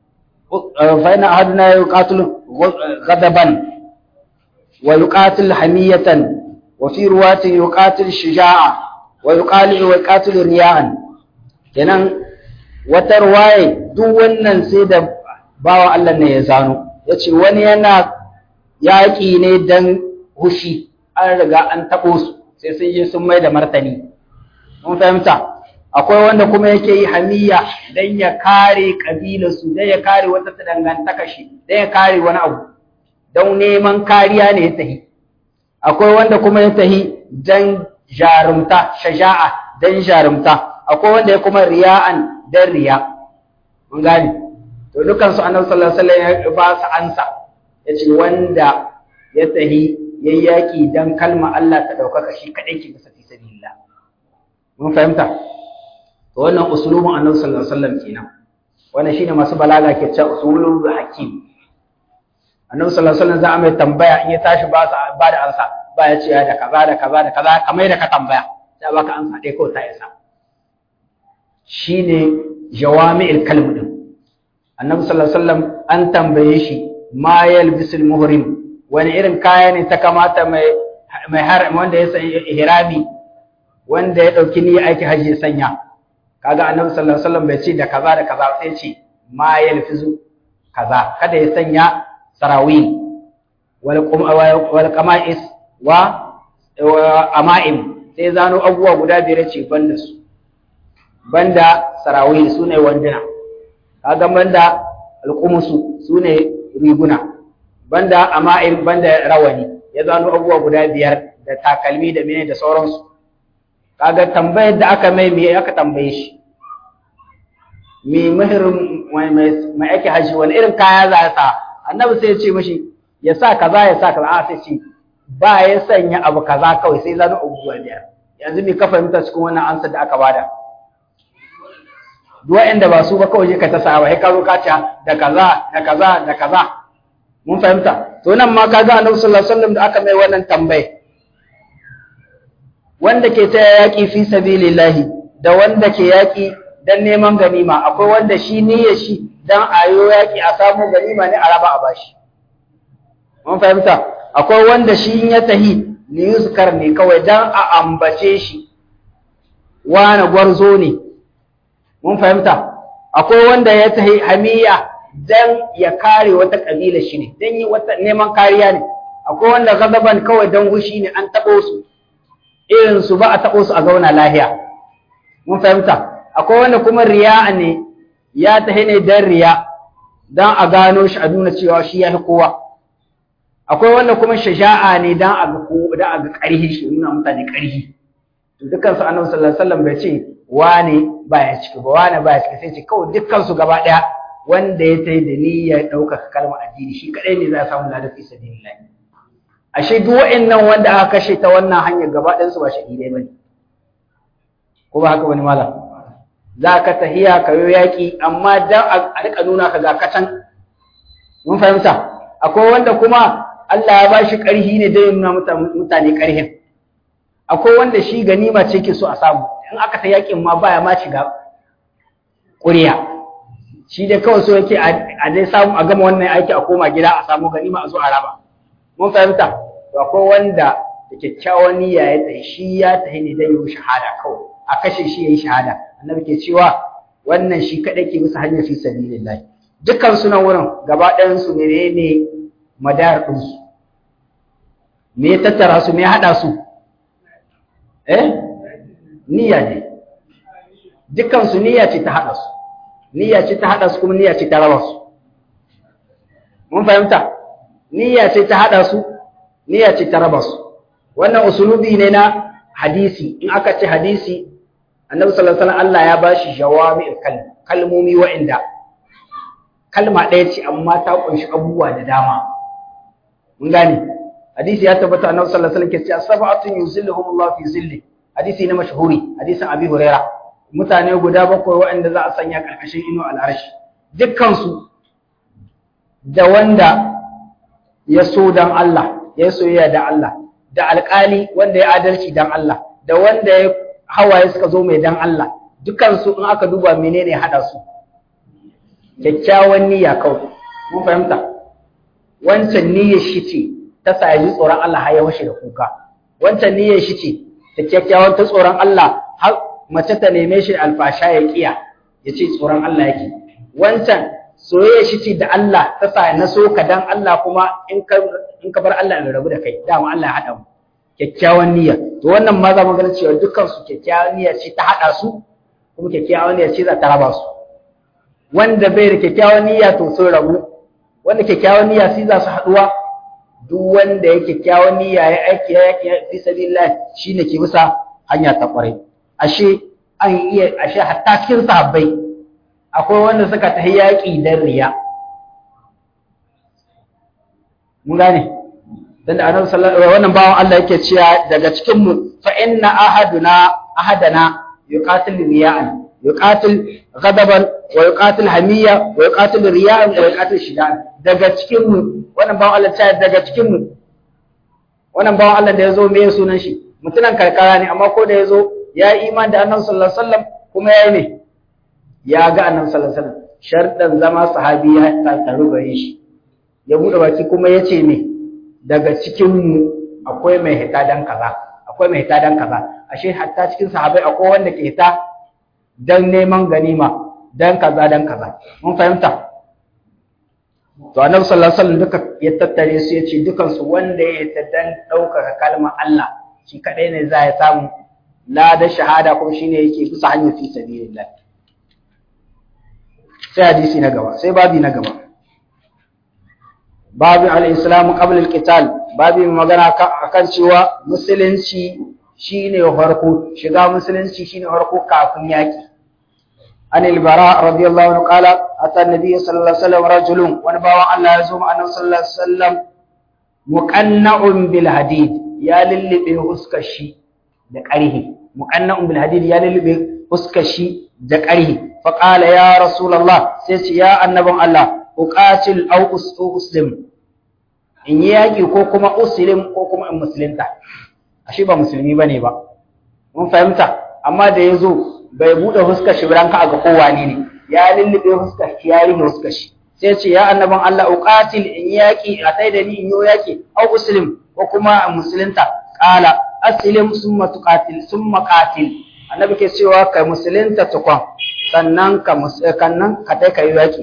فإن أحدنا يقاتل غضبا ويقاتل حمية وفي رواية يقاتل شجاعة ويقال ويقاتل رياء kenan wata ruwaye duk wannan sai da bawa Allah ne ya zano yace wani yana yaƙi ne dan hushi an riga an taɓo su sai sun je sun mai da martani mun fahimta akwai wanda kuma yake yi hamiya dan ya kare kabilarsu dan ya kare wata dangantaka shi dan ya kare wani abu don neman kariya ne ya tahi akwai wanda kuma ya tahi dan jarumta shaja'a dan jarumta akwai wanda ya kuma riya'an dan riya mun gane to dukan su annabi sallallahu alaihi wasallam ya ba su ansa yace wanda ya tahi yayyaki dan kalma Allah ta daukaka shi kadai ke bisa fi sabilillah mun fahimta to wannan usulubun annabi sallallahu alaihi wasallam kenan wannan shine masu balaga ke cewa usulul hakim annabi sallallahu alaihi wasallam za a mai tambaya in ya tashi ba sa ba da ansa ba ya ce da kaza da kaza da kaza kamar da ka tambaya sai baka ansa dai ko ta isa shine jawami'il kalm din annabi sallallahu alaihi wasallam an tambaye shi ma yalbisul muhrim wani irin kaya ne ta kamata mai mai har wanda ya sanya ihrami wanda ya dauki niyyar aiki haji ya sanya kaga annabi sallallahu alaihi wasallam bai ce da kaza da kaza sai ce ma yalfizu kaza kada ya sanya sarawil wal wal qama'is wa ama'im sai zano abubuwa guda biyar ce banda su banda sarawil sune wanduna kaga banda alqumusu sune riguna banda ama'im banda rawani ya zano abubuwa guda biyar da takalmi da mene da sauransu kaga tambayar da aka mai me aka tambaye shi me muhirin mai ake haji wani irin kaya za ya sa annabi sai ya ce mashi ya sa kaza ya sa kaza a sai ce ba ya sanya abu kaza kawai sai zano abubuwa biyar yanzu me ka fahimta cikin wannan ansa da aka bada duk wa'anda ba su ba kawai ka ta sa ba sai ka zo ka ce da kaza da kaza da kaza mun fahimta to nan ma kaga annabi sallallahu alaihi wasallam da aka mai wannan tambaye wanda ke ta yaki fi sabilillahi da wanda ke yaki dan neman ganima akwai wanda shi niyyar shi dan ayo yaki a samu ganima ne a raba a bashi mun fahimta akwai wanda shi ya tahi liyuzkar ne kawai dan a ambace shi wani gwarzo ne mun fahimta akwai wanda ya tahi hamiya dan ya kare wata kabila shi ne dan yi wata neman kariya ne akwai wanda gazaban kawai dan hushi ne an tabo su irin su ba a tabo su a zauna lahiya mun fahimta akwai wanda kuma riya ne ya tahi ne dan riya dan a gano shi a nuna cewa shi ya fi kowa akwai wanda kuma shaja'a ne dan a ga ko dan a ga ƙarhi shi nuna mutane ƙarhi to dukkan su annabi sallallahu alaihi wasallam bai ce wane baya ciki ba wane baya ciki sai ce kawai dukkan su gaba daya wanda ya tayi da niyyar ɗaukaka kalmar addini shi kadai ne za a samu ladan fi sabilillah ashe duk wa'annan wanda aka kashe ta wannan hanyar gaba ɗayan su ba shahidai bane ko ba haka wani malam za ka tahiya ka yi yaƙi amma dan a rika nuna ka ga kacan mun fahimta akwai wanda kuma Allah ya bashi ƙarhi ne don nuna mutane ƙarhin akwai wanda shi ganima ce ke so a samu in aka ta yaƙin ma baya ma shiga ƙuriya shi dai kawai so yake a dai samu a gama wannan aiki a koma gida a samu ganima a zo a raba mun fahimta to akwai wanda da kyakkyawan niyya ya tsaye shi ya tafi ne don yi shahada kawai a kashe shi ya yi shahada annabi ke cewa wannan shi kaɗai ke bisa hanyar fi sabilillah dukkan su nan wurin gaba ɗayan su menene madar ɗin su me ya tattara su me ya haɗa su eh niyya ne dukkan su niyya ce ta haɗa su niyya ce ta haɗa su kuma niyya ce ta raba su mun fahimta niyya ce ta haɗa su niyya ce ta raba su wannan usulubi ne na hadisi in aka ce hadisi annabi sallallahu alaihi wasallam Allah ya bashi jawami'ul kalim kalmomi wa'inda kalma ɗaya ce amma ta kunshi abubuwa da dama mun gane hadisi ya tabbata annabi sallallahu alaihi wasallam ke cewa sab'atun yuzilluhum Allah fi zilli hadisi na mashhuri hadisin Abi Huraira mutane guda bakwai wa'inda za a sanya karkashin ino al'arshi dukkan su da wanda ya so dan Allah ya soyayya da Allah da alƙali wanda ya adalci dan Allah da wanda ya hawaye suka zo mai dan Allah dukansu in aka duba menene hada su kyakkyawan niyya kawai mun fahimta wancan niyyar shi ce ta sa ji tsoron Allah har ya washe da kuka wancan niyyar shi ce ta kyakkyawan ta tsoron Allah har mace ta neme shi alfasha ya kiya ya ce tsoron Allah yake wancan soyayya shi ce da Allah ta sa na so ka dan Allah kuma in ka in ka bar Allah ya rabu da kai dama Allah ya hada mu kyakkyawan niyya to wannan ma za mu gani cewa dukkan su kyakkyawan niyya ce ta hada su kuma kyakkyawan niyya ce za ta raba su wanda bai da kyakkyawan niyya to sun rabu wanda kyakkyawan niyya sai za su haduwa duk wanda ya kyakkyawan niyya ya aiki ya yaki fi sabilillah shine ke bisa hanya ta kwarai ashe an iya ashe hatta cikin sahabbai akwai wanda suka tafi yaki dan riya mun gane dan da annabi sallallahu alaihi wannan bawan Allah yake cewa daga cikin mu fa inna ahaduna ahadana yuqatil riya'an yuqatil ghadaban wa yuqatil hamiyya wa yuqatil riya'an wa yuqatil shidan daga cikin mu wannan bawan Allah ta daga cikin mu wannan bawan Allah da yazo me sunan shi mutunan karkara ne amma ko da yazo ya yi iman da annabi sallallahu alaihi wasallam kuma yayi ne ya ga annabi sallallahu alaihi wasallam sharɗan zama sahabi ya tattaru gare shi ya buɗe baki kuma ya ce me daga cikin mu akwai mai hita dan kaza akwai mai hita dan kaza ashe hatta cikin sahabai akwai wanda ke hita dan neman ganima dan kaza dan kaza mun fahimta to annabi sallallahu alaihi wasallam duka ya tattare su ya ce dukan su wanda ya hita dan ɗaukaka kalmar Allah shi kadai ne za ya samu lada shahada kuma shine yake bisa hanyar fi sabilillah sai hadisi na gaba sai babi na gaba babu al-islam qabla al-qital babi magana akan cewa musulunci shine farko shiga musulunci shine farko kafin yaki an al-bara radiyallahu anhu qala ata an-nabiy sallallahu alaihi wasallam rajulun wani bawan Allah ya zo ma annabi sallallahu alaihi wasallam muqanna'un bil hadid ya lillibe huskar shi da ƙarhi muqanna'un bil hadid ya lillibe huskar shi da ƙarhi fa qala ya rasulullah sai ce ya annabin Allah uqatil aw uslim in yi yaƙi ko kuma uslim ko kuma in musulunta ashe ba musulmi bane ba mun fahimta amma da yazo bai bude huskar shi ranka ga kowa ne ne ya lullube huskar shi ya rike huskar shi sai ce ya annabin Allah uqatil in yaƙi a sai da ni in yi yaƙi aw uslim ko kuma in musulunta qala aslim summa tuqatil summa qatil annabi ke cewa kai musulunta tukun sannan ka kannan ka tai kai yaƙi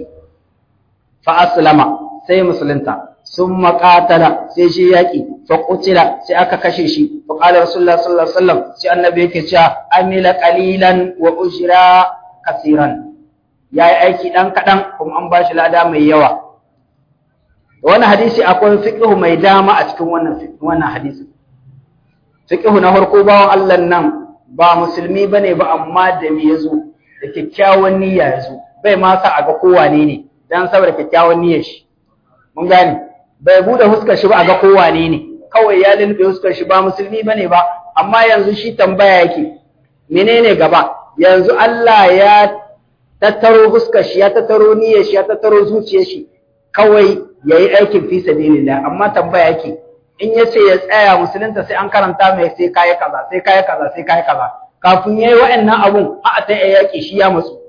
fa aslama sai musulunta sun maƙatala sai shi yaƙi fa ƙutila sai aka kashe shi fa ƙala rasulullah sallallahu alaihi wasallam sai annabi yake cewa amila qalilan wa ujra kasiran yayi aiki dan kadan kuma an bashi lada mai yawa wannan hadisi akwai fiqhu mai dama a cikin wannan wannan hadisi fiqhu na farko bawan Allah nan ba musulmi bane ba amma da me yazo da kyakkyawan niyya yazo bai ma sa a ga kowane ne dan saboda kyakkyawan niyyar shi mun gane bai bude huskar shi ba a ga kowane ne kawai ya lulube huskar shi ba musulmi bane ba amma yanzu shi tambaya yake menene gaba yanzu Allah ya tattaro huskar shi ya tattaro niyyar shi ya tattaro zuciyar shi kawai yayi aikin fi sabilillah amma tambaya yake in yace ya tsaya musulunta sai an karanta mai sai kai kaza sai kai kaza sai kai kaza kafin yayi wa'annan abun a ta yaki shi ya matsu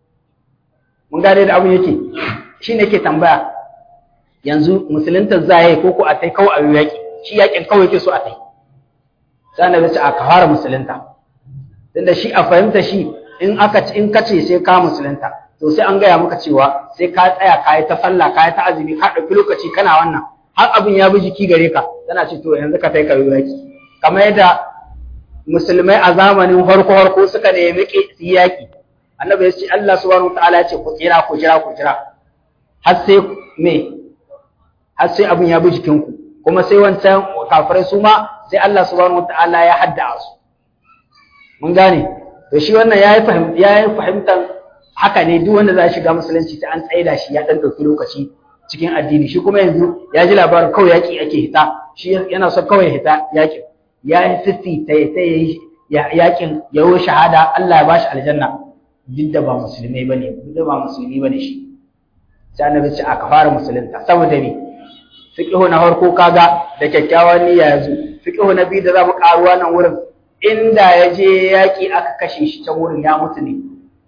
mun gane da abun yake shine ke tambaya yanzu musulunta za yi ko ko a tai kawai a yi yaƙi shi yaƙin kawai yake so a tai sai annabi ce a ka fara musulunta tunda shi a fahimta shi in aka in kace sai ka musulunta to sai an gaya maka cewa sai ka tsaya ka yi ta sallah ka yi ta azumi ka ɗauki lokaci kana wannan har abin ya bi jiki gare ka tana ce to yanzu ka tai ka yi yaƙi kamar yadda musulmai a zamanin harko harko suka nemi su yi yaƙi annabi ya ce Allah subhanahu wa ta'ala ya ce ku tsira ku jira ku jira har sai me har sai abin ya bi jikinku kuma sai wancan kafirai su ma sai Allah subhanahu wataala ya hadda su mun gane to shi wannan yayi fahimta yayi fahimtar haka ne duk wanda za shiga musulunci sai an tsaida shi ya dan dauki lokaci cikin addini shi kuma yanzu ya ji labarin kawai yaki ake hita shi yana so kawai hita yakin ya yi sisti ta yi yakin ya yi shahada Allah ya bashi aljanna duk da ba musulmai bane duk da ba musulmi bane shi sai annabi ce aka fara musulunta saboda me fiqhu na farko kaga da kyakkyawan niyya yazo fiqhu na biyu da zamu karuwa nan wurin inda ya je yaki aka kashe shi can wurin ya mutu ne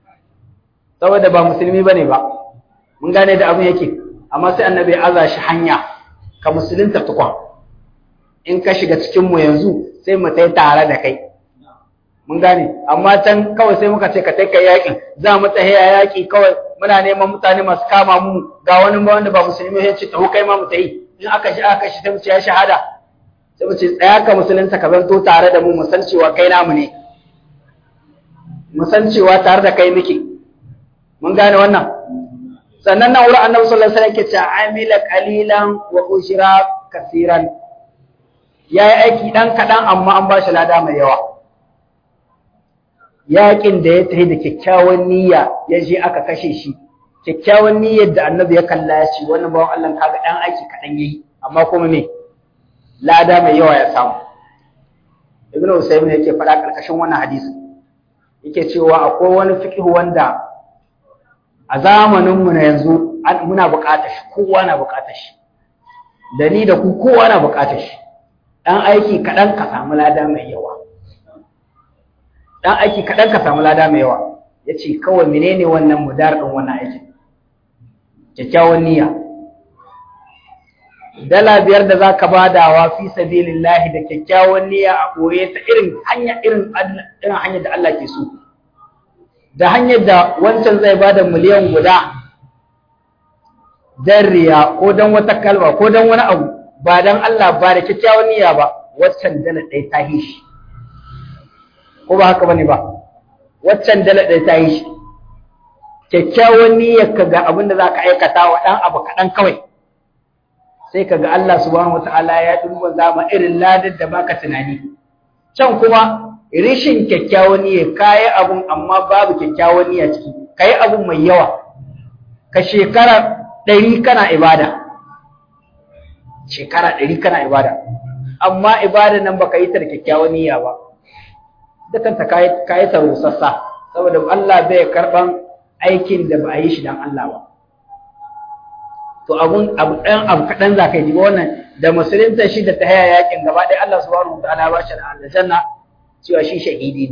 saboda ba musulmi bane ba mun gane da abin yake amma sai annabi ya aza shi hanya ka musulunta tukwa in ka shiga cikin mu yanzu sai mu tai tare da kai mun gane amma can kawai sai muka ce ka tai kai yakin za mu tahiya yaki kawai muna neman mutane masu kama mu ga wani wanda ba musulmi ya ce taho kai ma mu tayi in aka shi aka shi sai mu ce ya shahada sai mu ce tsaya ka musulunta ka zanto tare da mu mu san cewa kai namu ne mu san cewa tare da kai muke mun gane wannan sannan nan wurin annabi sallallahu alaihi wasallam yake cewa amila qalilan wa ushra kaseeran yayi aiki dan kadan amma an ba shi lada mai yawa yaƙin da ya tafi da kyakkyawan niyya ya je aka kashe shi kyakkyawan niyyar da annabi ya kalla ya ce wannan bawan Allah kaga ɗan aiki kaɗan yayi amma kuma me lada mai yawa ya samu ibnu usaymin yake faɗa ƙarƙashin wannan hadisi yake cewa akwai wani fiqh wanda a zamanin mu na yanzu muna buƙatar shi kowa na buƙatar shi da ni da ku kowa na buƙatar shi ɗan aiki kaɗan ka samu lada mai yawa dan aiki kaɗan ka samu lada mai yawa ya ce kawai menene wannan mudar ɗin wannan aikin kyakkyawan niyya dala biyar da zaka badawa fi sabilillahi da kyakkyawan niyya a boye ta irin hanya irin irin hanyar da Allah ke so da hanyar da wancan zai bada miliyan guda dan riya ko dan wata kalma ko dan wani abu ba dan Allah ba da kyakkyawan niyya ba waccan dala ɗaya ta yi shi ko ba haka bane ba waccan dala ɗaya ta yi shi kyakkyawan niyyar ka ga abin da za ka aikata wa ɗan abu kaɗan kawai sai ka ga Allah subhanahu wata'ala ya duba zama irin ladar da baka tunani can kuma rishin kyakkyawan niyya kayi abun amma babu kyakkyawan niyya ciki kayi abun mai yawa ka shekara ɗari kana ibada shekara ɗari kana ibada amma ibada nan baka yi ta da kyakkyawan niyya ba dukanta kayi ta rusassa saboda Allah bai karɓan aikin da ba a yi shi don Allah ba to abun abu ɗan abu kaɗan za ka yi ba wannan da musulunta shi da ta haya yakin gaba ɗaya Allah subhanahu wa ta'ala ba shi da aljanna cewa shi shahidi ne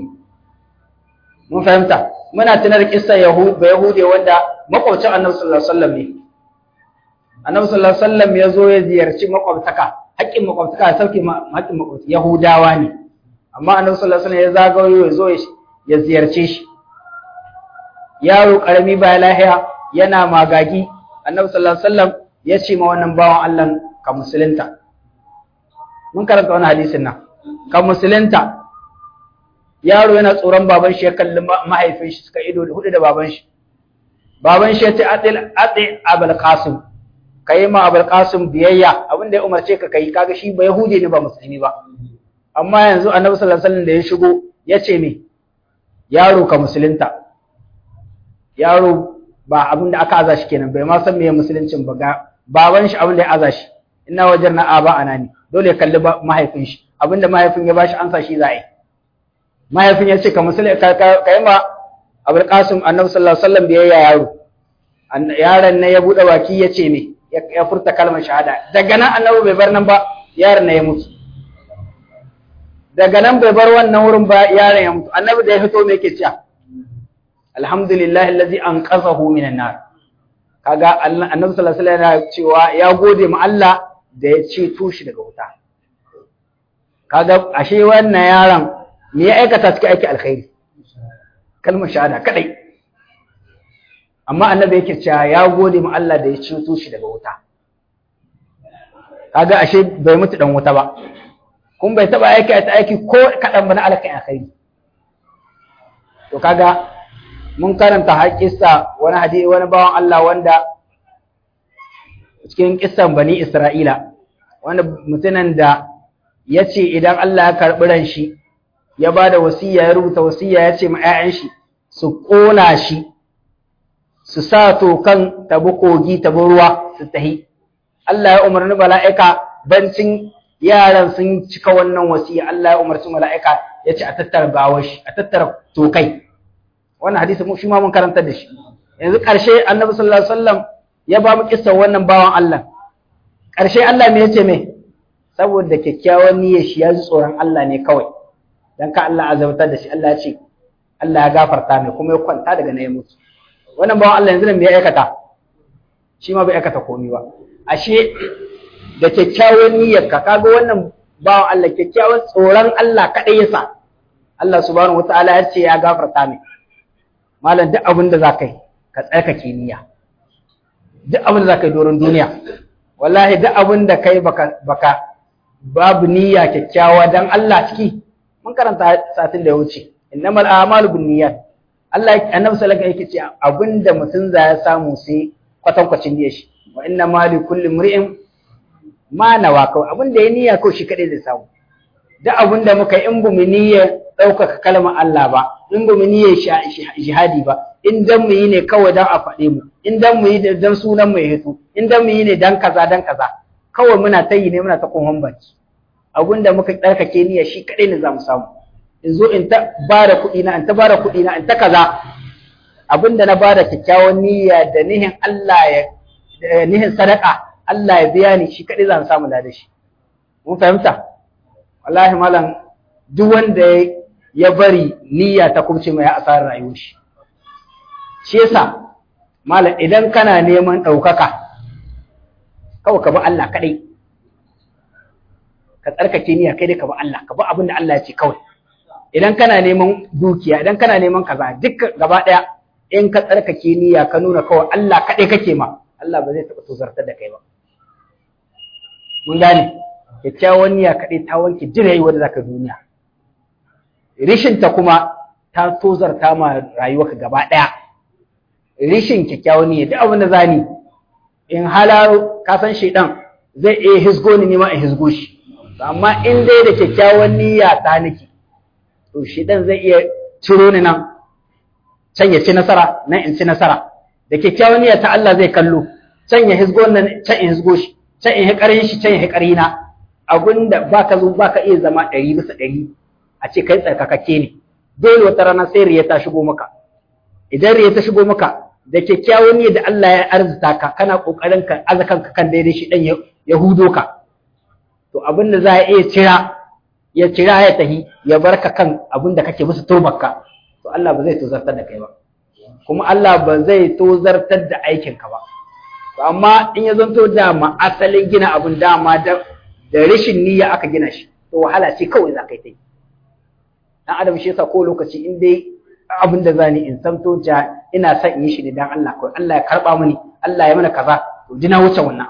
mun fahimta muna tunar kissa yahu ba yahude wanda makwabcin annabi sallallahu alaihi wasallam ne annabi sallallahu alaihi wasallam ya zo ya ziyarci makwabtaka haƙƙin makwabtaka ya sauke haƙƙin makwabtaka yahudawa ne amma annabi sallallahu alaihi wasallam ya zagayo ya zo ya ziyarce shi yaro karami ba lahiya yana magagi annabi sallallahu alaihi wasallam ya ce ma wannan bawan Allah ka musulunta mun karanta wannan hadisin nan ka musulunta yaro yana tsoron baban shi ya kalli mahaifin shi suka ido hudu da baban shi baban shi ya ce atil ati abul qasim kai ma abul qasim biyayya abin da ya umarce ka kai kaga shi ba yahudi ne ba musulmi ba amma yanzu annabi sallallahu alaihi wasallam da ya shigo ya ce me yaro ka musulunta yaro ba abin da aka aza shi kenan bai ma san meye musuluncin ba ga baban shi abin da ya aza shi ina wajen na aba ana ne dole ya kalli mahaifin shi abin da mahaifin ya bashi ansa shi za a yi mahaifin ya ce ka musulun ka yi ma abul qasim annabi sallallahu alaihi wasallam biyayya yaro yaron ne ya bude baki ya ce me ya furta kalmar shahada daga nan annabi bai bar nan ba yaron ne ya mutu daga nan bai bar wannan wurin ba yaron ya mutu annabi da ya fito me yake cewa alhamdulillahi allazi anqazahu minan nar kaga annabi sallallahu alaihi wasallam yana cewa ya gode ma Allah da ya ceto shi daga wuta kaga ashe wannan yaron me ya aikata cikin aiki alkhairi kalmar shahada kadai amma annabi yake cewa ya gode ma Allah da ya ceto shi daga wuta kaga ashe bai mutu dan wuta ba kun bai taba aiki ta aiki ko kadan ba na alkai alkhairi to kaga mun karanta haƙƙisa wani hadisi wani bawan Allah wanda cikin kissan bani Isra'ila wanda mutumin da ya ce idan Allah ya karɓi ran shi ya ba da wasiya ya rubuta wasiya ya ce ma 'ya'yan shi su ƙona shi su sa tokan tabi kogi tabi ruwa su tahi Allah ya umarni mala'ika bancin yaran sun cika wannan wasiya Allah ya umarci mala'ika ya ce a tattara gawar shi a tattara tokai wannan hadisi mu shi ma mun karantar da shi yanzu ƙarshe annabi sallallahu alaihi wasallam ya ba mu kissa wannan bawan Allah ƙarshe Allah me yace me saboda kyakkyawan niyyar shi ya ji tsoron Allah ne kawai dan ka Allah azabtar da shi Allah ya ce Allah ya gafarta mai kuma ya kwanta daga na ya mutu wannan bawan Allah yanzu nan me ya aikata shi ma bai aikata komai ba ashe da kyakkyawan niyyar ka kaga wannan bawan Allah kyakkyawan tsoron Allah kadai yasa Allah subhanahu wataala ya ce ya gafarta mai malam duk abin da za ka yi ka tsarkake niyya duk abin da za ka yi doron duniya wallahi duk abin da kai baka baka babu niyya kyakkyawa dan Allah ciki mun karanta satin da ya wuce innamal a'malu binniyat Allah annabi sallallahu alaihi wasallam yake ce abinda mutum za ya samu sai kwatankwacin niyyar shi wa inna ma li kulli mri'in ma nawa kawai abinda ya niyya kawai shi kadai zai samu duk abinda muka yi in bu mu niyya ɗaukaka kalmar Allah ba in ba mu niyyar jihadi ba in dan mu yi ne kawai dan a faɗe mu in dan mu yi dan sunan mu ya hito in dan mu yi ne dan kaza dan kaza kawai muna ta yi ne muna ta kohon baki abin da muka tsarkake niyya shi kaɗai ne za mu samu in zo in ta bada kuɗi na in ta bada kuɗi na in ta kaza abin da na bada kyakkyawan niyya da nihin Allah ya nihin sadaka Allah ya biya ni shi kaɗai za mu samu da shi mun fahimta wallahi malam duk wanda ya bari niyya ta kubce mai asarar rayuwar shi shi yasa malam idan kana neman ɗaukaka kawai ka bi Allah kaɗai ka tsarkake niyya kai dai ka bi Allah ka bi abin da Allah ya ce kawai idan kana neman dukiya idan kana neman kaza duk gaba ɗaya in ka tsarkake niyya ka nuna kawai Allah kaɗai kake ma Allah ba zai taɓa tozartar da kai ba mun gane kyakkyawan niyya kaɗai ta wanke jirayi wanda zaka duniya rishinta kuma ta tozarta ma rayuwarka gaba ɗaya rishin kyakkyawan niyya duk abin da zani in halaro ka san shaidan zai iya hisgo ni ma in hisgo shi amma in dai da kyakkyawan niyya ta nake to shaidan zai iya ciro ni nan can ya ci nasara nan in ci nasara da kyakkyawan niyya ta Allah zai kallo can ya hisgo nan can in hisgo shi can in hikarin shi can ya hikari na abinda baka zo baka iya zama ɗari bisa ɗari a ce kai tsarkakakke ne dole wata rana sai riya ta shigo maka idan riya ta shigo maka da kyakkyawan niyya da Allah ya arzuta ka kana kokarin ka azakan ka kan daidai shi dan ya hudo ka to abin da za a iya cira ya cira ya tahi ya barka kan abin da kake musu turbarka to Allah ba zai tozartar da kai ba kuma Allah ba zai tozartar da aikin ka ba to amma in ya zanto dama asalin gina abin dama da da rashin niyya aka gina shi to wahala ce kawai za ka yi ta yi dan adam shi yasa ko lokaci in dai abin da zani in samto ja ina son in yi shi ne dan Allah kawai Allah ya karba mini Allah ya mana kaza to ji na wuce wannan abu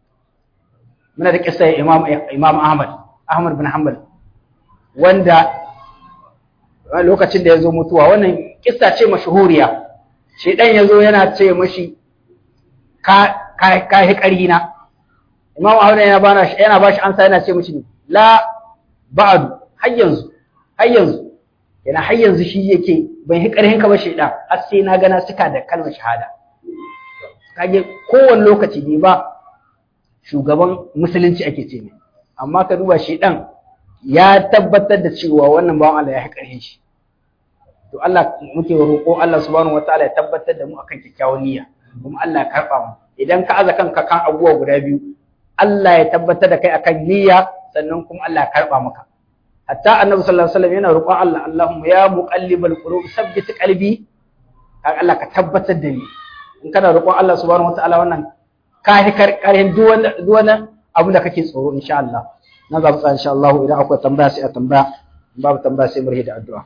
muna da kissa Imam Imam Ahmad Ahmad bin Hanbal wanda lokacin da ya zo mutuwa wannan kissa ce mashhuriya shedan ya zo yana ce mashi ka ka ka hi na Imam Ahmad yana bana yana bashi ansa yana ce mashi la ba'du har yanzu har yanzu yana har yanzu shi yake ban yi ƙarhin ka ba shaidan har sai na gana suka da kalmar shahada kage kowane lokaci ne ba shugaban musulunci ake ce ne amma ka duba shaidan ya tabbatar da cewa wannan bawan Allah ya yi ƙarhin shi to Allah muke roƙo Allah subhanahu wataala ya tabbatar da mu akan kyakkyawan niyya kuma Allah ya karɓa mu idan ka aza kanka kan abubuwa guda biyu Allah ya tabbatar da kai akan niyya sannan kuma Allah ya karɓa maka hatta annabi sallallahu alaihi wasallam yana roƙon Allah Allahumma ya muqallibal qulub sabbit qalbi kan Allah ka tabbatar da ni in kana roƙon Allah subhanahu wataala wannan ka hi karkarin duk wani duk wani abu da kake tsoro insha Allah na za mu tsaya insha Allah idan akwai tambaya sai a tambaya babu tambaya sai mu rihe da addu'a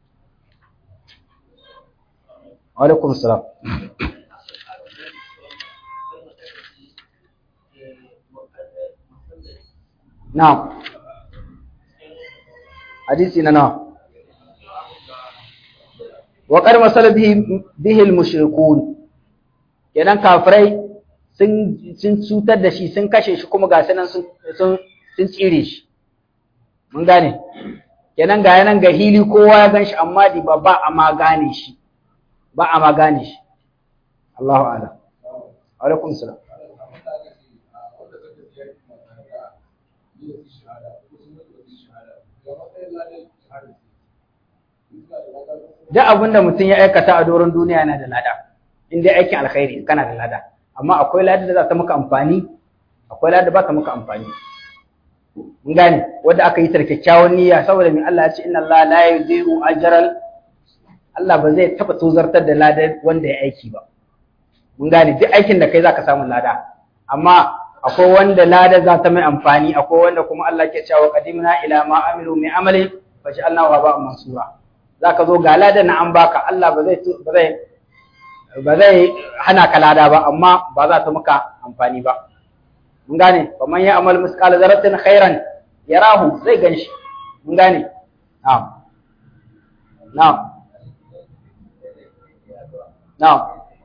wa alaikum salam na'am hadisi na nawa wa qad masala bihi al-mushrikun kenan kafirai sun sun cutar da shi sun kashe shi kuma ga sanan sun sun sun tsire shi mun gane kenan ga yanan ga hili kowa ya ganshi amma di ba ba a ma gane shi ba a ma gane shi Allahu a'lam alaikum salam duk abin da mutum ya aikata a doron duniya yana da lada in dai aikin alkhairi kana da lada amma akwai lada da za ta maka amfani akwai lada ba ta maka amfani mun gane wanda aka yi ta kyakkyawan niyya saboda mai Allah ya ce inna Allah la yudhi'u ajral Allah ba zai taba tozartar da lada wanda ya aiki ba mun gane duk aikin da kai zaka samu lada amma akwai wanda lada za ta mai amfani akwai wanda kuma Allah ke cewa qadimna ila ma amilu min amali fa ja'alnahu haba'an mansura zaka zo ga lada na an baka Allah ba zai ba zai ba zai hana ka lada ba amma ba za ta maka amfani ba mun gane fa man ya'mal misqala zarratin khairan yarahu zai ganshi mun gane na'am na'am na'am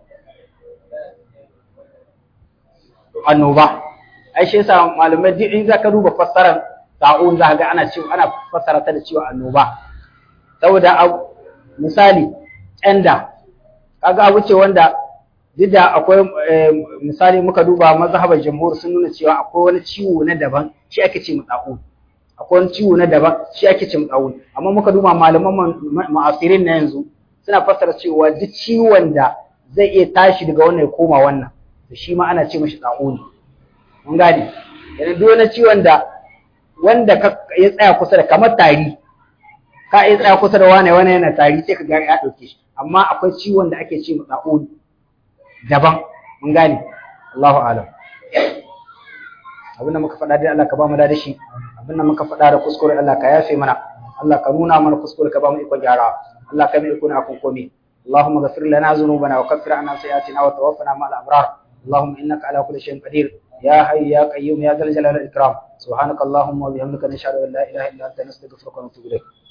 annoba ai shi yasa malamai duk in zaka duba fassarar ta'un za ga ana cewa ana fassara ta da cewa annoba saboda misali ƙyanda kaga abu ce wanda duk da akwai misali muka duba mazhabar jamhur sun nuna cewa akwai wani ciwo na daban shi ake ce mutsa'un akwai wani ciwo na daban shi ake ce mutsa'un amma muka duba malaman ma'asirin na yanzu suna fassara cewa duk ciwon da zai iya tashi daga wannan ya koma wannan to shi ma ana ce mashi tsa'uni mun gane yana duk wani ciwon da wanda ya tsaya kusa da kamar tari ka iya tsaya kusa da wane wane yana tari sai ka ga ya dauke shi amma akwai ciwon da ake ce tsa'uni daban mun gane Allahu a'lam abinda muka faɗa dai Allah ka ba mu da shi abinda muka faɗa da kuskure Allah ka yafe mana Allah ka nuna mana kuskure ka ba mu ikon gyara Allah ka mai ikon akon komai اللهم اغفر لنا ذنوبنا وكفر عنا سيئاتنا وتوفنا مع الابرار اللهم انك على كل شيء قدير يا حي يا قيوم يا ذا الجلال والاكرام سبحانك اللهم وبحمدك نشهد ان لا اله الا انت نستغفرك ونتوب اليك